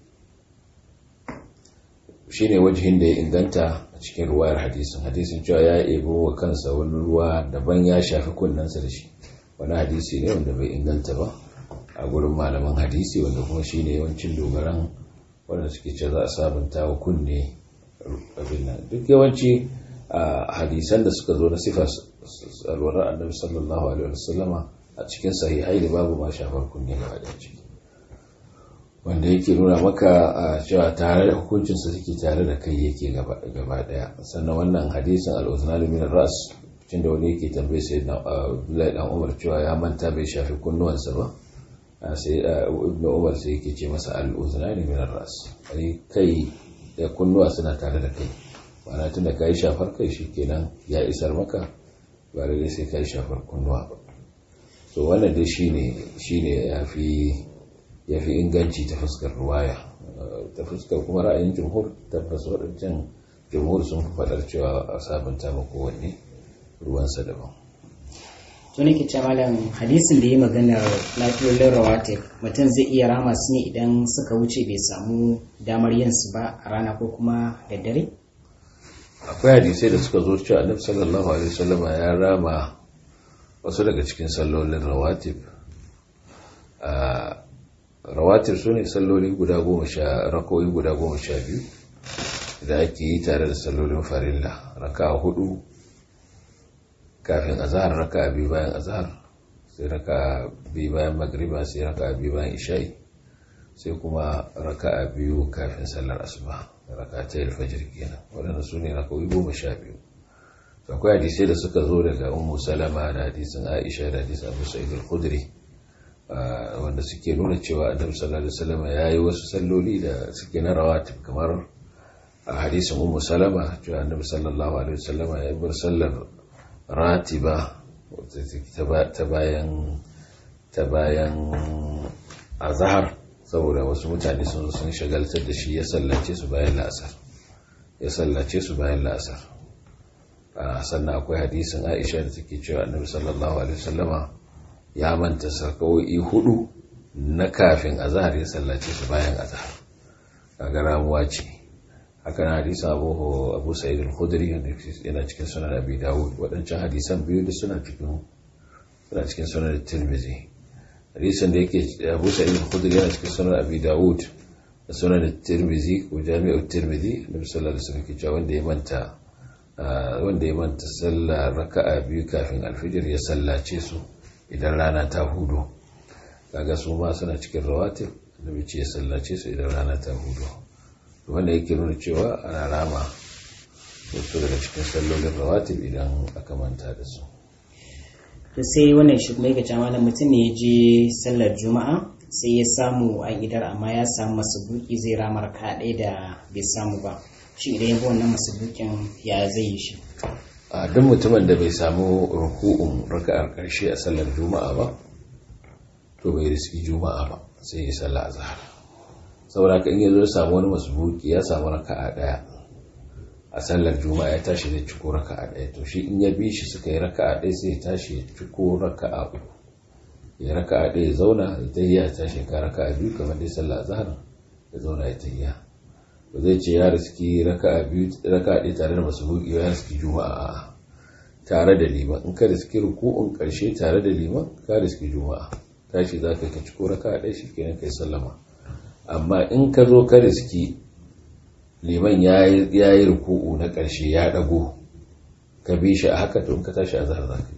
B: shine wajhin da ya inganta a cikin ruwayar hadisin hadisin cewa ya ebo wa kansa wani ruwa daban ya shafi kunnensa da shi wani hadisi ne wanda bai inganta ba a gurin malaman hadisi wanda kuma shine yawancin dogaran wanda suke ce za a sabunta wa kunne abin nan duk yawanci a hadisan da suka zo na sifar alwarar annabi sallallahu alaihi wasallama a cikin sahihai da babu ma shafar kunne gaba da ciki wanda yake nuna maka a cewa tare da hukuncinsa suke tare da kai yake gaba daya sannan wannan hadisin al-uznal min ras cikin da wani yake tambaye sai na Abdullahi dan Umar cewa ya manta bai shafi kunnuwansa ba sai ibnu Umar sai yake ce masa al-uznal min ras kai da kunnuwa suna tare da kai ma'ana tunda kai shafar kai shikenan ya isar maka ba da sai kai shafar kunnuwa ba to wannan dai shine shine yafi ya fi inganci ta fuskar ruwaya ta fuskar kuma ra'ayin jumhur tabbas waɗancan jumhur sun fi faɗar cewa a sabunta ma kowanne ruwansa daban
A: to nake ce malam hadisin da ya maganar lafiyar rawatif mutum zai iya rama su ne idan suka wuce bai samu damar yin su ba a rana ko kuma da dare
B: akwai hadisai da suka zo cewa annabi sallallahu alaihi wasallam ya rama wasu daga cikin sallolin rawatib rawatir su ne salloli guda goma sha rakoyi guda goma sha biyu da ake yi tare da sallolin farilla raka hudu kafin azahar raka biyu bayan azahar sai raka biyu bayan magriba sai raka biyu bayan isha'i sai kuma raka biyu kafin sallar asuba raka ta yi alfajir kenan waɗanda su ne rakoyi goma sha biyu akwai hadisai da suka zo daga ummu salama da hadisin aisha da hadisin abu sa'id al-khudri wanda suke nuna cewa annabi sallallahu alaihi wasallam yayi wasu salloli da suke na rawatib kamar a hadisin ummu salama cewa annabi sallallahu alaihi wasallam ya bar sallar ratiba ta bayan ta bayan azhar saboda wasu mutane sun sun shagaltar da shi ya sallace su bayan la'asar ya sallace su bayan la'asar sannan akwai hadisin Aisha da take cewa annabi sallallahu alaihi wasallama ya manta sarkawoyi hudu na kafin azahar ya sallace su bayan azahar kaga ramuwa ce haka na hadisa abu abu sa'id al-khudri yana cikin sunan abi dawud waɗancan hadisan biyu da suna cikin suna cikin sunan tirmidhi hadisan da yake abu sa'id al-khudri yana cikin sunan abi dawud da sunan tirmidhi ko jami'u tirmidhi nabi sallallahu alaihi wasallam ke cewa wanda ya manta wanda ya manta sallah raka'a biyu kafin alfijir ya sallace su idan rana ta hudu kaga su ma suna cikin rawatin da ce ya sallace su idan rana ta hudu wanda yake nuna cewa ana rama wasu daga cikin sallolin rawatin idan aka manta da su
A: to sai wannan shi kuma yake cewa mutum ne ya je sallar juma'a sai ya samu a idar amma ya samu masubuki zai ramar ka ɗaya da bai samu ba shi idan ya bi wannan masubukin ya zai yi shi
B: a duk mutumin da bai samu ruku'un raka'ar karshe a sallar juma'a ba to bai riski juma'a ba sai ya salla azhar saboda kan yazo ya samu wani masbuki ya samu raka'a daya a sallar juma'a ya tashi da ciko raka'a daya to shi in ya bi shi suka yi raka'a daya sai ya tashi ya ciko raka'a uku ya raka'a daya ya zauna ya tayya tashi ka raka'a biyu kamar dai sallar azhar ya zauna ya tayya ba zai ce ya riski raka biyu raka ɗaya tare da masu buki ya riski juma'a tare da liman in ka riski ruku'un karshe tare da liman ka riski juma'a tashi za ka ci ko raka ɗaya shi kenan kai sallama amma in ka zo ka riski liman ya yi ruku'u na ƙarshe ya ɗago ka bi shi a haka to in ka tashi a zahar za ka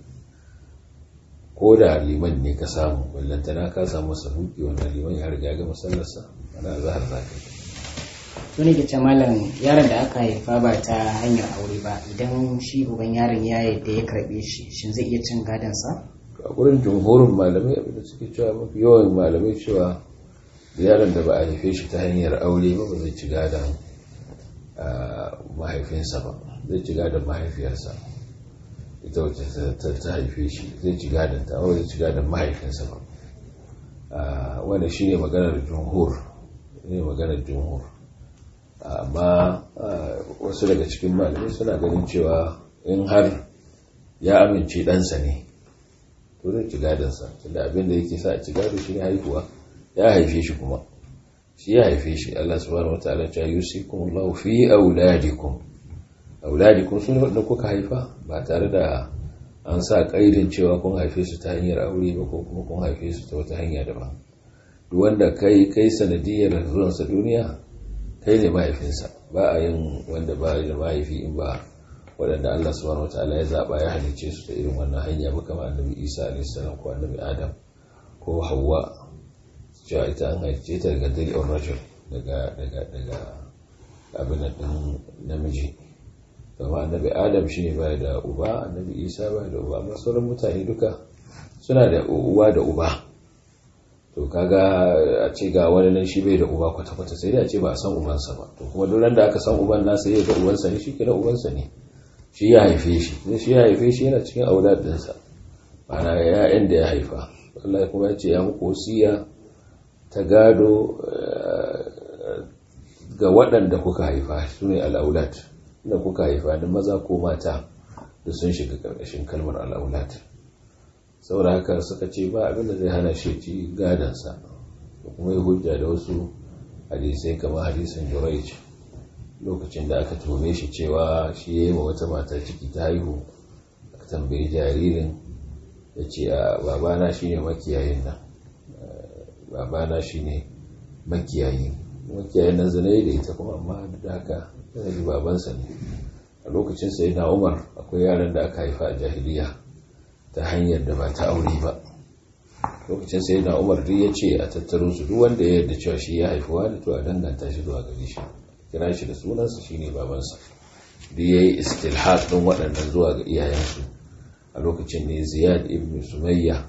B: ko da liman ne ka samu ballantana ka samu sahuki wannan liman ya riga ga masallarsa wani a zahar za ka yi
A: wani ke ce malam yaron da aka haifa ba ta hanyar aure ba idan shi uban yaron ya yadda ya karbe shi shin zai iya cin gadonsa
B: a gurin jumhurin malamai abinda suke cewa mafi yawan malamai cewa yaron da ba a haife shi ta hanyar aure ba ba zai ci gadon mahaifinsa ba zai ci gadon mahaifiyarsa ita wacce ta haife shi zai ci gadon ta ba zai ci gadon mahaifinsa ba wanda shi ne maganar jumhur ne maganar jumhur amma wasu daga cikin malamai suna ganin cewa in har ya amince ɗansa ne to zai ci gadonsa tunda abin da yake sa a ci gado shi ne haihuwa ya haife shi kuma shi ya haife shi Allah subhanahu wa ta'ala ta yusikum Allah fi auladikum auladikum sun wanda kuka haifa ba tare da an sa kaidin cewa kun haife su ta hanyar aure ba ko kuma kun haife su ta wata hanya daban duk wanda kai kai sanadiyar zuwansa duniya kai ne mahaifinsa ba a yin wanda ba da mahaifi in ba waɗanda Allah subhanahu wataala ya zaɓa ya halicce su ta irin wannan hanya ba kamar annabi Isa alaihi salam ko annabi Adam ko Hawwa cewa ita an halicce ta daga dalilin rajul daga daga daga abin din namiji kamar annabi Adam shine ba da uba annabi Isa ba da uba amma sauran mutane duka suna da uwa da uba to kaga a ce ga wani nan shi bai da uba kwata-kwata sai dai a ce ba a san ubansa ba to kuma duk da aka san uban nasa ya ga ubansa ne shi kira ubansa ne shi ya haife shi ne shi ya haife shi yana cikin auladinsa mana ya'yan da ya haifa Allah kuma ya ce ya muku wasiya ta gado ga waɗanda kuka haifa su ne al'aulat da kuka haifa da maza ko mata da sun shiga ƙarƙashin kalmar al'aulat saboda haka suka ce ba abin da zai hana shi ci gadansa da kuma yi hujja da wasu hadisai kamar hadisin juraic lokacin da aka tuhume shi cewa shi ya yi wa wata mata ciki ta haihu aka tambayi jaririn ya ce a babana shi ne makiyayin nan babana shi ne makiyayi makiyayin nan zane da ita kuma amma da haka yana babansa ne a lokacin sai na umar akwai yaran da aka haifa a jahiliya ta hanyar da ba ta aure ba lokacin sai na umar duk ya ce a tattaro su duk wanda ya yarda cewa shi ya haifuwa da to a danganta shi zuwa gare shi kira shi da sunansa shine babansa duk yayi istilhaq din waɗannan zuwa ga iyayensu a lokacin ne ziyad ibn sumayya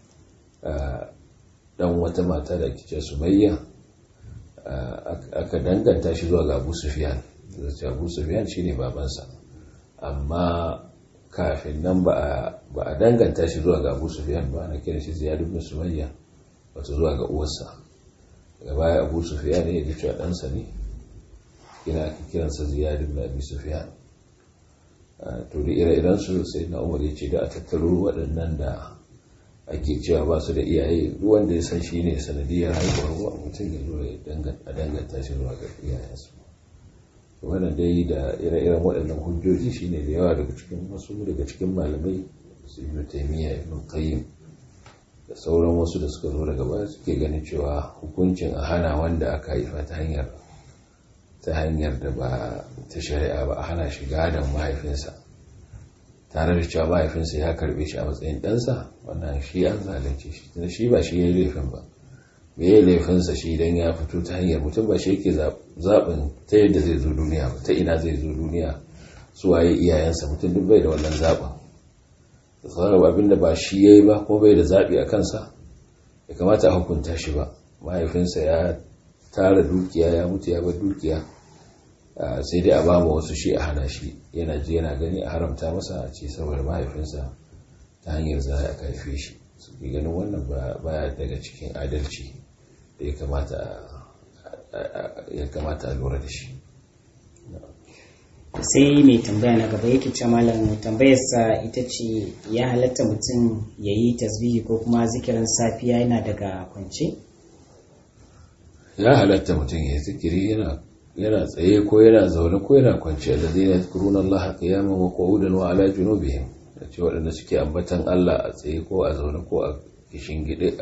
B: dan wata mata da ake ce sumayya aka danganta shi zuwa ga abu sufyan da abu sufyan shine babansa amma kafin nan ba a danganta shi zuwa ga abu sufiyan ba na kiran shi ziyad ibn sumayya wato zuwa ga uwarsa daga baya abu sufiyan ne ya ji cewa ɗansa ne kina ake kiransa ziyad ibn abi sufiyan to da ire-iren su sai na umar ya ce da a tattaro waɗannan da ake cewa ba su da iyaye wanda ya san shi ne sanadiyar haihuwar mutum ya zo a danganta shi zuwa ga iyayensu wannan dai da ire-iren waɗannan hujjoji shine da yawa daga cikin wasu daga cikin malamai su ibn taymiya ibn qayyim da sauran wasu da suka zo daga baya suke ganin cewa hukuncin a hana wanda aka haifa ta hanyar ta hanyar da ba ta shari'a ba a hana shi gadon mahaifinsa tare da cewa mahaifinsa ya karbe shi a matsayin ɗansa wannan shi an zalunce shi tunda shi ba shi ya yi laifin ba me ya laifinsa shi idan ya fito ta hanyar mutum ba shi yake zaɓin ta yadda zai zo duniya ba ta ina zai zo duniya su waye iyayensa mutum duk bai da wannan zaɓin da tsarar abin da ba shi ya yi ba kuma bai da zaɓi a kansa ya kamata a hukunta shi ba mahaifinsa ya tara dukiya ya mutu ya bar dukiya sai dai a ba ma wasu shi a hana shi yana ji yana gani a haramta masa a ce saboda mahaifinsa ta hanyar za a karfe shi su ganin wannan baya daga cikin adalci da ya kamata a lura da shi
A: sai mai tambaya na gaba yake ce malam tambayarsa ita ce ya halatta mutum ya yi tasbihi ko kuma zikirin safiya yana daga kwance
B: ya halatta mutum ya zikiri yana tsaye ko yana zaune ko yana kwance da zai na kuruna Allah qiyaman wa qu'udan wa ala junubihim a ce waɗanda suke ambatan Allah a tsaye ko a zaune ko a kishin gide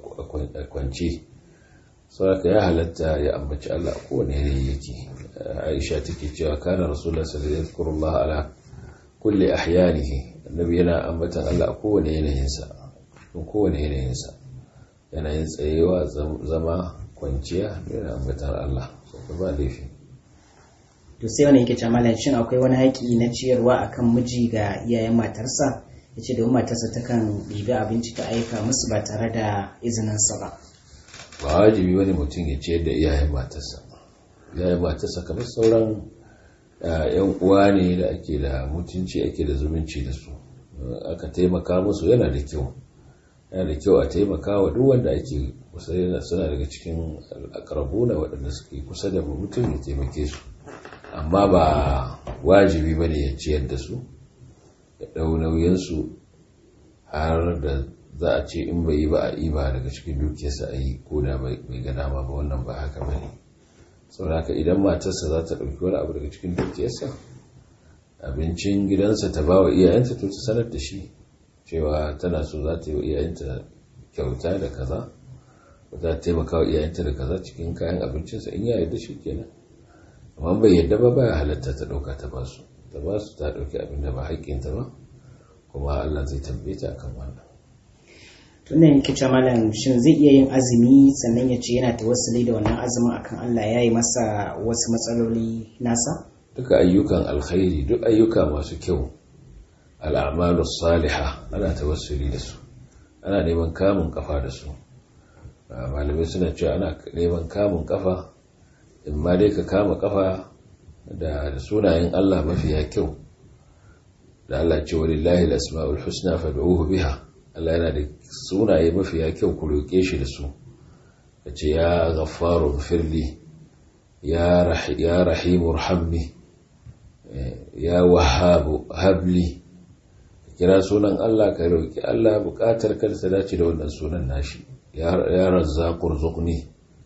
B: a kwance sauraka ya halatta ya ambaci Allah a kowane yanayi yake aisha take cewa kana rasulullah sallallahu alaihi wasallam ala kulli ahyanihi annabi yana ambatan Allah a kowane yanayinsa in kowane yanayinsa yanayin tsayewa zama kwanciya yana ambatan Allah so ba laifi
A: to sai wani yake cewa shin akwai wani haƙi na ciyarwa akan miji ga iyayen matarsa yace domin matarsa takan ɗibi abinci ta aika musu ba tare da izininsa ba
B: ba wajibi wani mutum ya ciyar da iyayen matarsa iyayen matarsa kamar sauran yan uwa ne da ake da mutunci ake da zumunci da su aka taimaka musu yana da kyau yana da kyau a taimaka wa duk wanda ake kusa suna daga cikin akarabuna waɗanda suke kusa da mutum ya taimake su amma ba wajibi bane ya ciyar da su ya ɗau nauyinsu har da za a ce in bai yi ba a yi ba daga cikin dukiyarsa a yi ko da bai ga dama ba wannan ba haka ba ne sauraka idan matarsa za ta ɗauki wani abu daga cikin dukiyarsa abincin gidansa ta ba wa iyayenta to ta sanar da shi cewa tana so za ta yi wa iyayenta kyauta da kaza za ta taimaka wa iyayenta da kaza cikin kayan abincinsa in ya yarda shi kenan amma bai yarda ba ba halatta ta ɗauka ta ba su ta ba su ta ɗauki abin da ba haƙƙinta ba kuma Allah zai tambaye ta akan wannan
A: tunda yake cewa malam shin zai iya yin azumi sannan ya ce yana tawassuli da wannan azumin akan Allah ya yi masa wasu matsaloli nasa
B: duka ayyukan alkhairi duk ayyuka masu kyau al'amalu salihah ana tawassuli da su ana neman kamun kafa da su malamai suna cewa ana neman kamun kafa in ma dai ka kama kafa da sunayen Allah mafiya kyau da Allah ce walillahi al-asma'ul husna fad'uhu biha Allah yana da sunaye mafiya kyau ku roƙe shi da su ya ce ya ghafaru firli ya rahimu rahamni ya wahabu habli kira sunan Allah ka roƙi Allah buƙatar ka ta dace da wannan sunan nashi ya razzaqur zuqni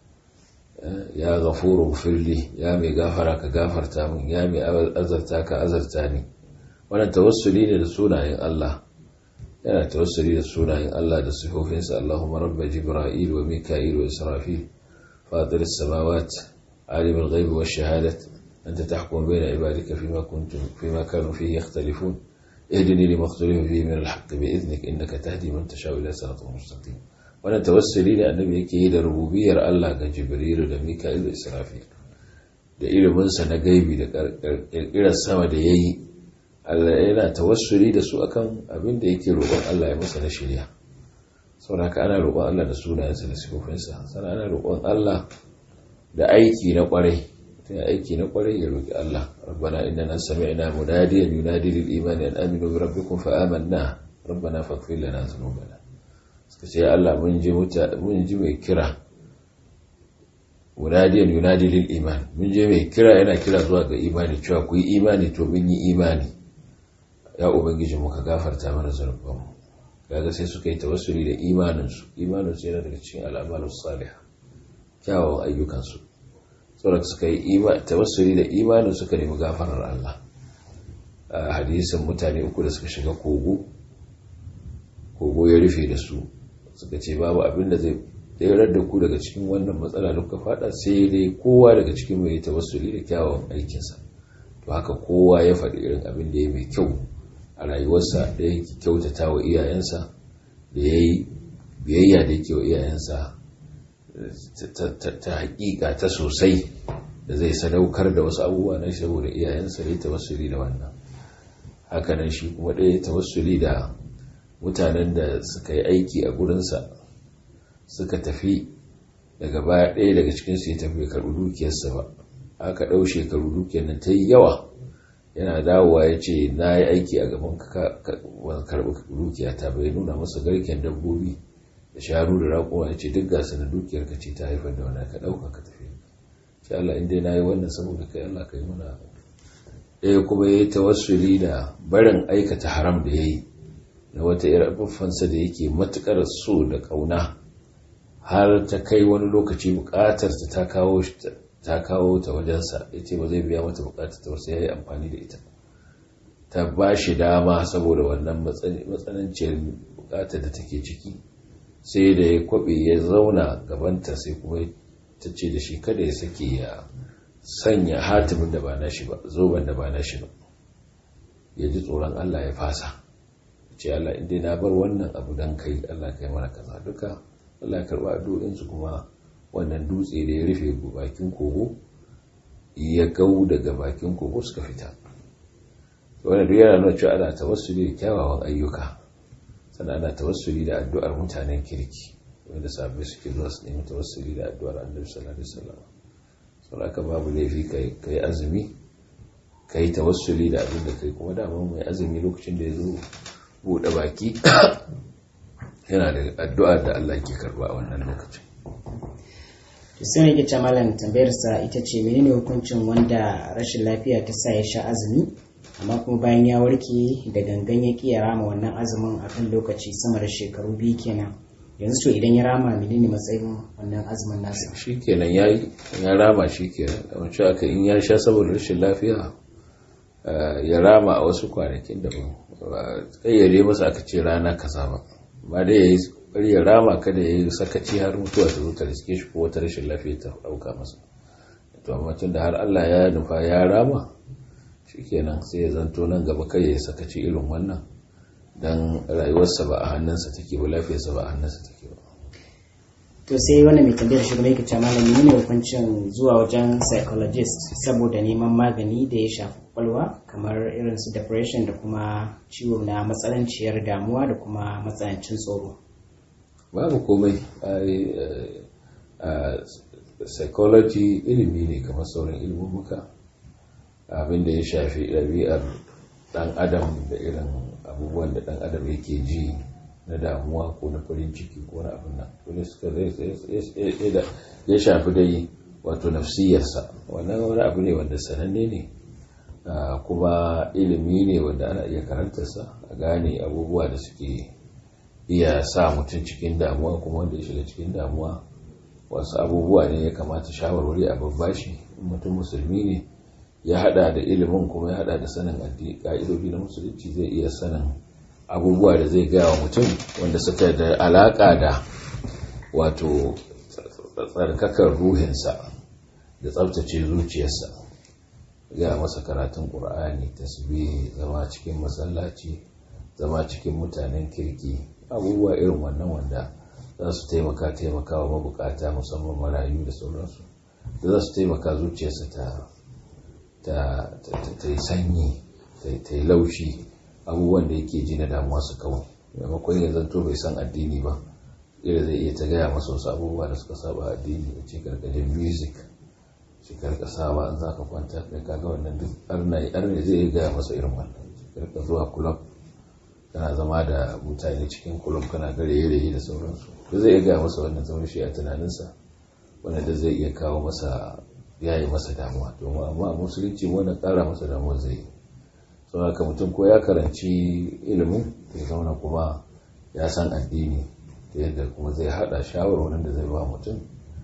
B: ya ghafuru firli ya mai gafara ka gafarta min ya mai azarta ka azarta ni wannan tawassuli ne da sunayen Allah yana tawassuli da sunayen Allah da sifofinsa Allahumma rabba Jibril wa Mika'il wa Israfil fatir as-samawat alim al-ghaib wa shahadat anta tahkum bayna ibadika fima kuntum fima kanu fihi yakhtalifun اهدني لما اختلف فيه من الحق بإذنك إنك تهدي من تشاء إلى صراط مستقيم wannan tawassuli ne annabi yake yi da rububiyar Allah ga Jibrilu da Mika'il da Israfil da iliminsa na gaibi da kirkirar sama da yayi Allah yana tawassuli da su akan abin da yake roƙon Allah ya masa na shirya saboda ana roƙon Allah da sunayensa da sifofinsa sannan ana roƙon Allah da aiki na ƙwarai tun aiki na ƙwarai ya roƙi Allah rabbana innana sami'na munadiyan yunadi lil imani an aminu bi rabbikum fa amanna rabbana faghfir lana dhunubana suka ce Allah mun ji mun ji mai kira munadiyan yunadi lil iman mun je mai kira yana kira zuwa ga imani cewa ku yi imani to mun yi imani ya ubangiji muka gafarta mana zunubanmu kaga sai suka yi tawassuli da imaninsu imaninsu yana daga cikin al'amalus salih kyawawan ayyukansu saboda suka yi tawassuli da imanin suka nemi gafarar Allah a hadisin mutane uku da suka shiga kogo kogo ya rufe da su suka ce babu abin da zai tsayar da ku daga cikin wannan matsala da kuka fada sai dai kowa daga cikin mai tawassuli da kyawawan aikinsa to haka kowa ya faɗi irin abin da ya mai kyau a rayuwarsa da ya kyautata wa iyayensa da ya yi biyayya da yake wa iyayensa ta hakika ta sosai da zai sadaukar da wasu abubuwa na saboda iyayensa da ya tawassuli da wannan hakanan shi kuma ɗaya ya tawassuli da mutanen da suka yi aiki a gurinsa suka tafi daga baya ɗaya daga cikinsu ya tafi karɓi dukiyarsa ba aka ɗau shekaru dukiyar nan ta yi yawa yana dawowa ya ce na yi aiki a gaban karɓi dukiya ta bai nuna masa garken dabbobi da sharu da raƙuwa ya ce duk gasa na dukiyar ka ce ta haifar da wani ka ɗauka ka tafi ce Allah inda na yi wannan saboda kai Allah ka yi mana ɗaya kuma ya yi tawassuli da barin aikata haram da ya yi na wata irin buffansa da yake matuƙar so da ƙauna har ta kai wani lokaci buƙatar ta kawo ta kawo ta wajensa ya ce ba zai biya mata buƙatar ta wasu ya yi amfani da ita ta ba shi dama saboda wannan matsananciyar bukatar da take ciki sai da ya kwabe ya zauna gabanta sai kuma ta ce da shi kada ya sake ya sanya hatimin da ba na shi ba zoben da ba na shi ba ya ji tsoron Allah ya fasa ce Allah inda na bar wannan abu don kai Allah kai mana kaza duka Allah ya karba addu'insu kuma wannan dutse da ya rufe bakin kogo ya gau daga bakin kogo suka fita wanda duk yana nuna cewa ana tawassuli da kyawawan ayyuka sannan ana tawassuli da addu'ar mutanen kirki wanda sabbi suke zuwa su nemi tawassuli da addu'ar annabi sallallahu alaihi wasallam sau aka babu laifi ka yi azumi ka yi tawassuli da abin da kai kuma dama mai azumi lokacin da ya zo buɗe baki yana da addu'ar da Allah ke karba a wannan lokacin
A: sai ne ke malam tambayarsa ita ce menene hukuncin wanda rashin lafiya ta sa ya sha azumi amma kuma bayan ya warke da gangan ya ƙi ya rama wannan azumin a kan lokaci sama da shekaru biyu kenan yanzu to idan ya rama menene matsayin wannan azumin nasa
B: shi kenan ya yi ya rama shi kenan da wancan aka in ya sha saboda rashin lafiya ya rama a wasu kwanakin da ba kayyade masa aka ce rana kaza ba ba dai ya yi bari ya rama kada ya yi sakaci har mutuwa ta zo ta riske shi ko wata rashin lafiya ta dauka masa to amma tun da har Allah ya nufa ya rama shikenan sai ya zanto nan gaba kai ya sakaci irin wannan dan rayuwarsa ba a hannunsa take ba lafiyarsa ba a hannunsa take ba
A: to sai wannan mai tambayar shi kuma yake cewa malami ne hukuncin zuwa wajen psychologist saboda neman magani da ya shafi kwakwalwa kamar irin su depression da kuma ciwo na matsananciyar damuwa da kuma matsanancin tsoro
B: babu komai a psychology ilimi ne kamar sauran ilmumuka abinda ya shafi ɗabi'ar ɗan adam da irin abubuwan da ɗan adam yake ji na damuwa ko na farin ciki ko na abin nan wani suka ya shafi dai wato nafsiyarsa wannan wani abu ne wanda sananne ne kuma ilimi ne wanda ana iya karantarsa a gane abubuwa da suke iya sa mutum cikin damuwa kuma wanda ya shiga cikin damuwa wasu abubuwa ne ya kamata shawarwari a babbashi mutum musulmi ne ya hada da ilimin kuma ya hada da sanin ka'idobi na musulunci zai iya sanin abubuwa da zai gaya wa mutum wanda suka da alaka da wato tsarkakar ruhinsa da tsabtace zuciyarsa ya masa karatun ƙur'ani tasbih zama cikin masallaci zama cikin mutanen kirki abubuwa irin wannan wanda za su taimaka taimaka wa mabukata musamman marayu da sauransu da za su taimaka zuciyarsa ta yi sanyi ta yi laushi abubuwan da yake ji na damuwa su kawo maimakon ya zanto bai san addini ba ira zai iya ta gaya masa wasu abubuwa da suka saba addini da ce karkashin music ce karka saba an za ka kwanta kai kaga wannan duk arna zai iya gaya masa irin wannan karka zuwa kulab kana zama da mutane cikin kulub kana gare yare da sauransu da zai iya gaya masa wannan zama shi a tunaninsa wanda da zai iya kawo masa yayi masa damuwa domin amma musulunci wannan kara masa damuwa zai yi sau haka mutum ko ya karanci ilimin ya zauna kuma ya san addini ta yadda kuma zai hada shawarwarin da zai ba mutum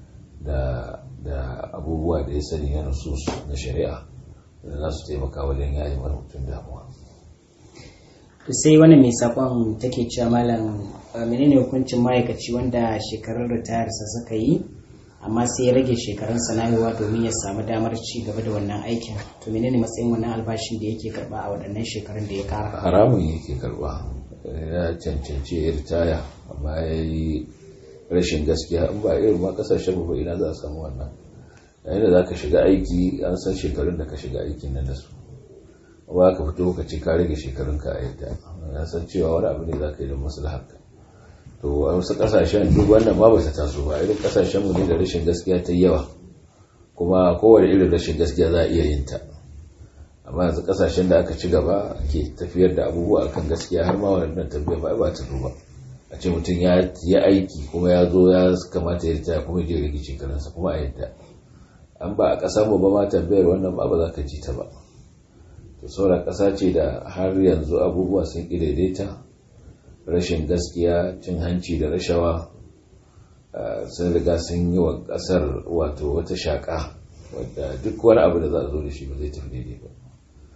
B: da abubuwa da ya sani na nusus na shari'a da za su taimaka wajen yayi mana mutum damuwa
A: to sai wani mai sakon take cewa malam menene hukuncin ma'aikaci wanda shekarun ritayarsa suka yi amma sai ya rage shekarun sana'owa domin ya samu damar ci gaba da wannan aikin to menene matsayin wannan albashin da yake karba a waɗannan shekarun da ya kara
B: haramun yake karba ya cancanci ya ritaya amma ya yi rashin gaskiya in ba irin ma kasashen ba ina za a samu wannan yayin da za ka shiga aiki an san shekarun da ka shiga aikin nan da su ba ka fito ka ce ka rage shekarunka a yadda na san cewa wani abu ne za ka yi don maslaharka to a wasu kasashen duk wannan ma ba ta taso ba irin kasashen mu ne da rashin gaskiya ta yawa kuma kowane irin rashin gaskiya za a iya yin ta amma yanzu kasashen da aka ci gaba ke tafiyar da abubuwa akan gaskiya har ma wannan tafiya ba ba ta duba a ce mutum ya yi aiki kuma ya zo ya kamata ya ritaya kuma ya rage shekarunsa kuma a yadda an ba a ƙasa mu ba ma tambayar wannan ba ba za ka ji ta ba to sauran ƙasa ce da har yanzu abubuwa sun ƙi daidaita rashin gaskiya cin hanci da rashawa sun riga sun yi wa ƙasar wato wata shaƙa wadda duk wani abu da za a zo da shi ba zai tafi daidai ba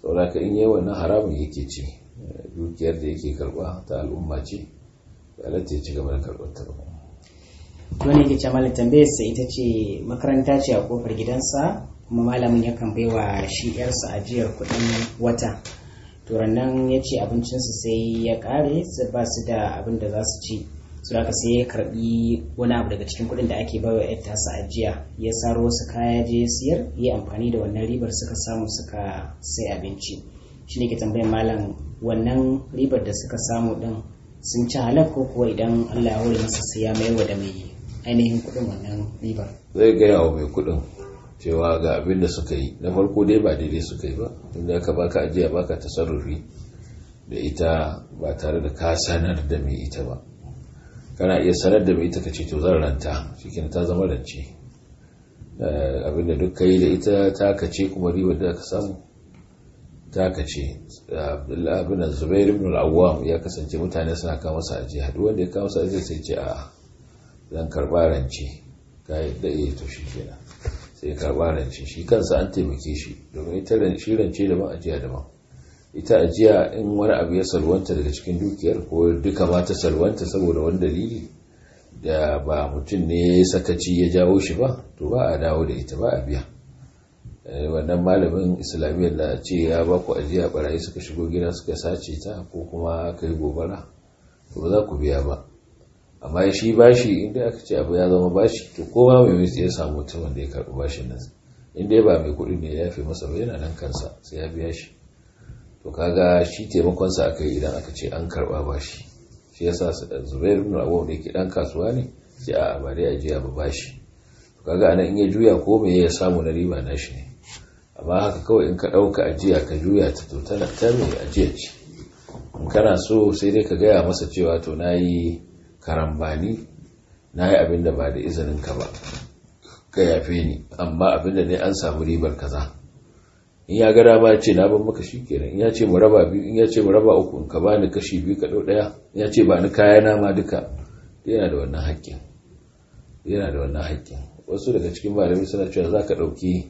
B: saboda ka in yi wannan haramun yake ci dukiyar da yake karba ta al'umma ce halatta ya ci gaba da karɓar ta ba
A: wani yake ce malam tambayar sa ita ce makaranta ce a kofar gidansa kuma malamin yakan baiwa shi yarsa ajiyar kuɗin wata to nan ya ce abincinsu sai ya ƙare ba su da abin da za su ci su haka sai ya karbi wani abu daga cikin kuɗin da ake baiwa yar tasa ajiya ya saro wasu kaya je siyar ya amfani da wannan ribar suka samu suka sai abinci shi ne ke tambayar malam wannan ribar da suka samu din sun ci halak ko kuwa idan Allah ya hore masa sai ya mayar da mai ainihin kuɗin wannan ribar
B: zai gaya wa mai kuɗin cewa ga abin da suka yi na farko dai ba daidai suka yi ba inda aka baka ajiya baka tasarrufi da ita ba tare da ka sanar da mai ita ba kana iya sanar da mai ita ka ce to zan ranta shikin ta zama rance abin da duk ka yi da ita ta kace kuma ribar da ka samu ta kace abin da zubairu ibn al-awwam ya kasance mutane suna kawo masa ajiya duk wanda ya kawo masa ajiya sai ce a zan karba rance ka yadda iya to shi kenan sai ya karba rance shi kansa an taimake shi domin ita shi rance daban ajiya daban ita ajiya in wani abu ya salwanta daga cikin dukiyar ko duka ma ta salwanta saboda wani dalili da ba mutum ne ya sakaci ya jawo shi ba to ba a dawo da ita ba a biya wannan malamin islamiyyar da ce ya ba ku ajiya barayi suka shigo gida suka sace ta ko kuma aka yi gobara to ba za ku biya ba amma shi bashi inda aka ce abu ya zama bashi to kowa mai mai ya samu mutum wanda ya karɓi bashin nan inda ba mai kuɗi ne ya fi masa ba yana nan kansa sai ya biya shi to kaga shi taimakonsa aka yi idan aka ce an karɓa bashi shi yasa zubair ibn abu da yake dan kasuwa ne sai a ba dai ajiya ba bashi to kaga anan in ya juya ko me ya samu na riba na shi ne amma haka kawai in ka ɗauka ajiya ka juya ta to tana ta mai ajiya ce in kana so sai dai ka gaya masa cewa to na yi karambani na yi abin da ba da izinin ka ba ka yafe ni amma abin da ne an samu ribar kaza in ya gara ba ce na ban maka shi kenan in ya ce mu raba biyu in ya ce mu raba uku in ka bani kashi biyu ka ɗau ɗaya in ya ce ba ni kaya na ma duka yana da wannan haƙƙin yana da wannan haƙƙin wasu daga cikin malami suna cewa za ka ɗauki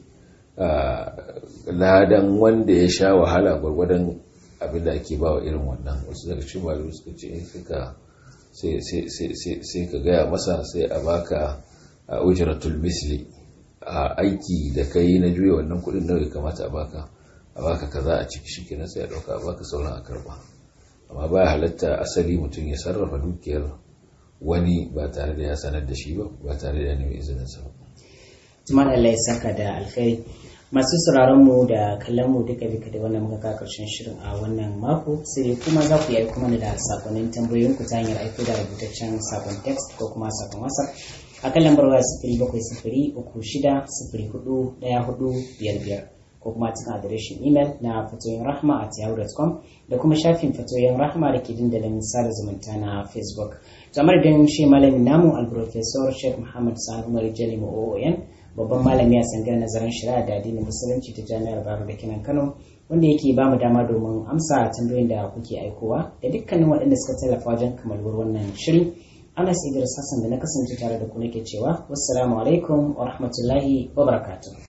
B: ladan wanda ya sha wahala gwargwadon abin da ake ba wa irin wannan wasu daga cikin malami suka ce in suka sai ka gaya masa sai a baka a ujratul misli a aiki da kai na juya wannan kudin nawa ya kamata a baka a baka kaza a ciki shi kenan sai a dauka a baka sauran a karba amma baya halatta asali mutum ya sarrafa dukiyar wani ba tare da ya sanar da shi ba ba tare da ya nemi izinin sa ba
A: Tumar Allah ya saka da alkhairi masu sauraron mu da kallon mu duka duka da wannan muka karshen shirin a wannan mako sai kuma za ku yi kuma da sakonnin tambayoyin ku ta hanyar aiko da rubutaccen sakon text ko kuma sakon whatsapp a kan lambar waya sifiri bakwai sifiri uku shida sifiri hudu daya hudu biyar biyar ko kuma cikin adireshin imel na fatoyin rahma at yahoo.com da kuma shafin fatoyin rahma da ke dandalin sada zumunta na facebook kamar da shi malamin namu al-professor sheikh muhammad sani umar jalimu oon babban malami a sangar nazarin shari'a da addinin musulunci ta jami'ar baro da kinan kano wanda yake ba mu dama domin amsa tambayoyin da kuke aikowa da dukkanin waɗanda suka tallafa wajen kamaluwar wannan shiri anas idris hassan da na kasance tare da ku nake cewa wassalamu alaikum wa rahmatullahi wa barakatuh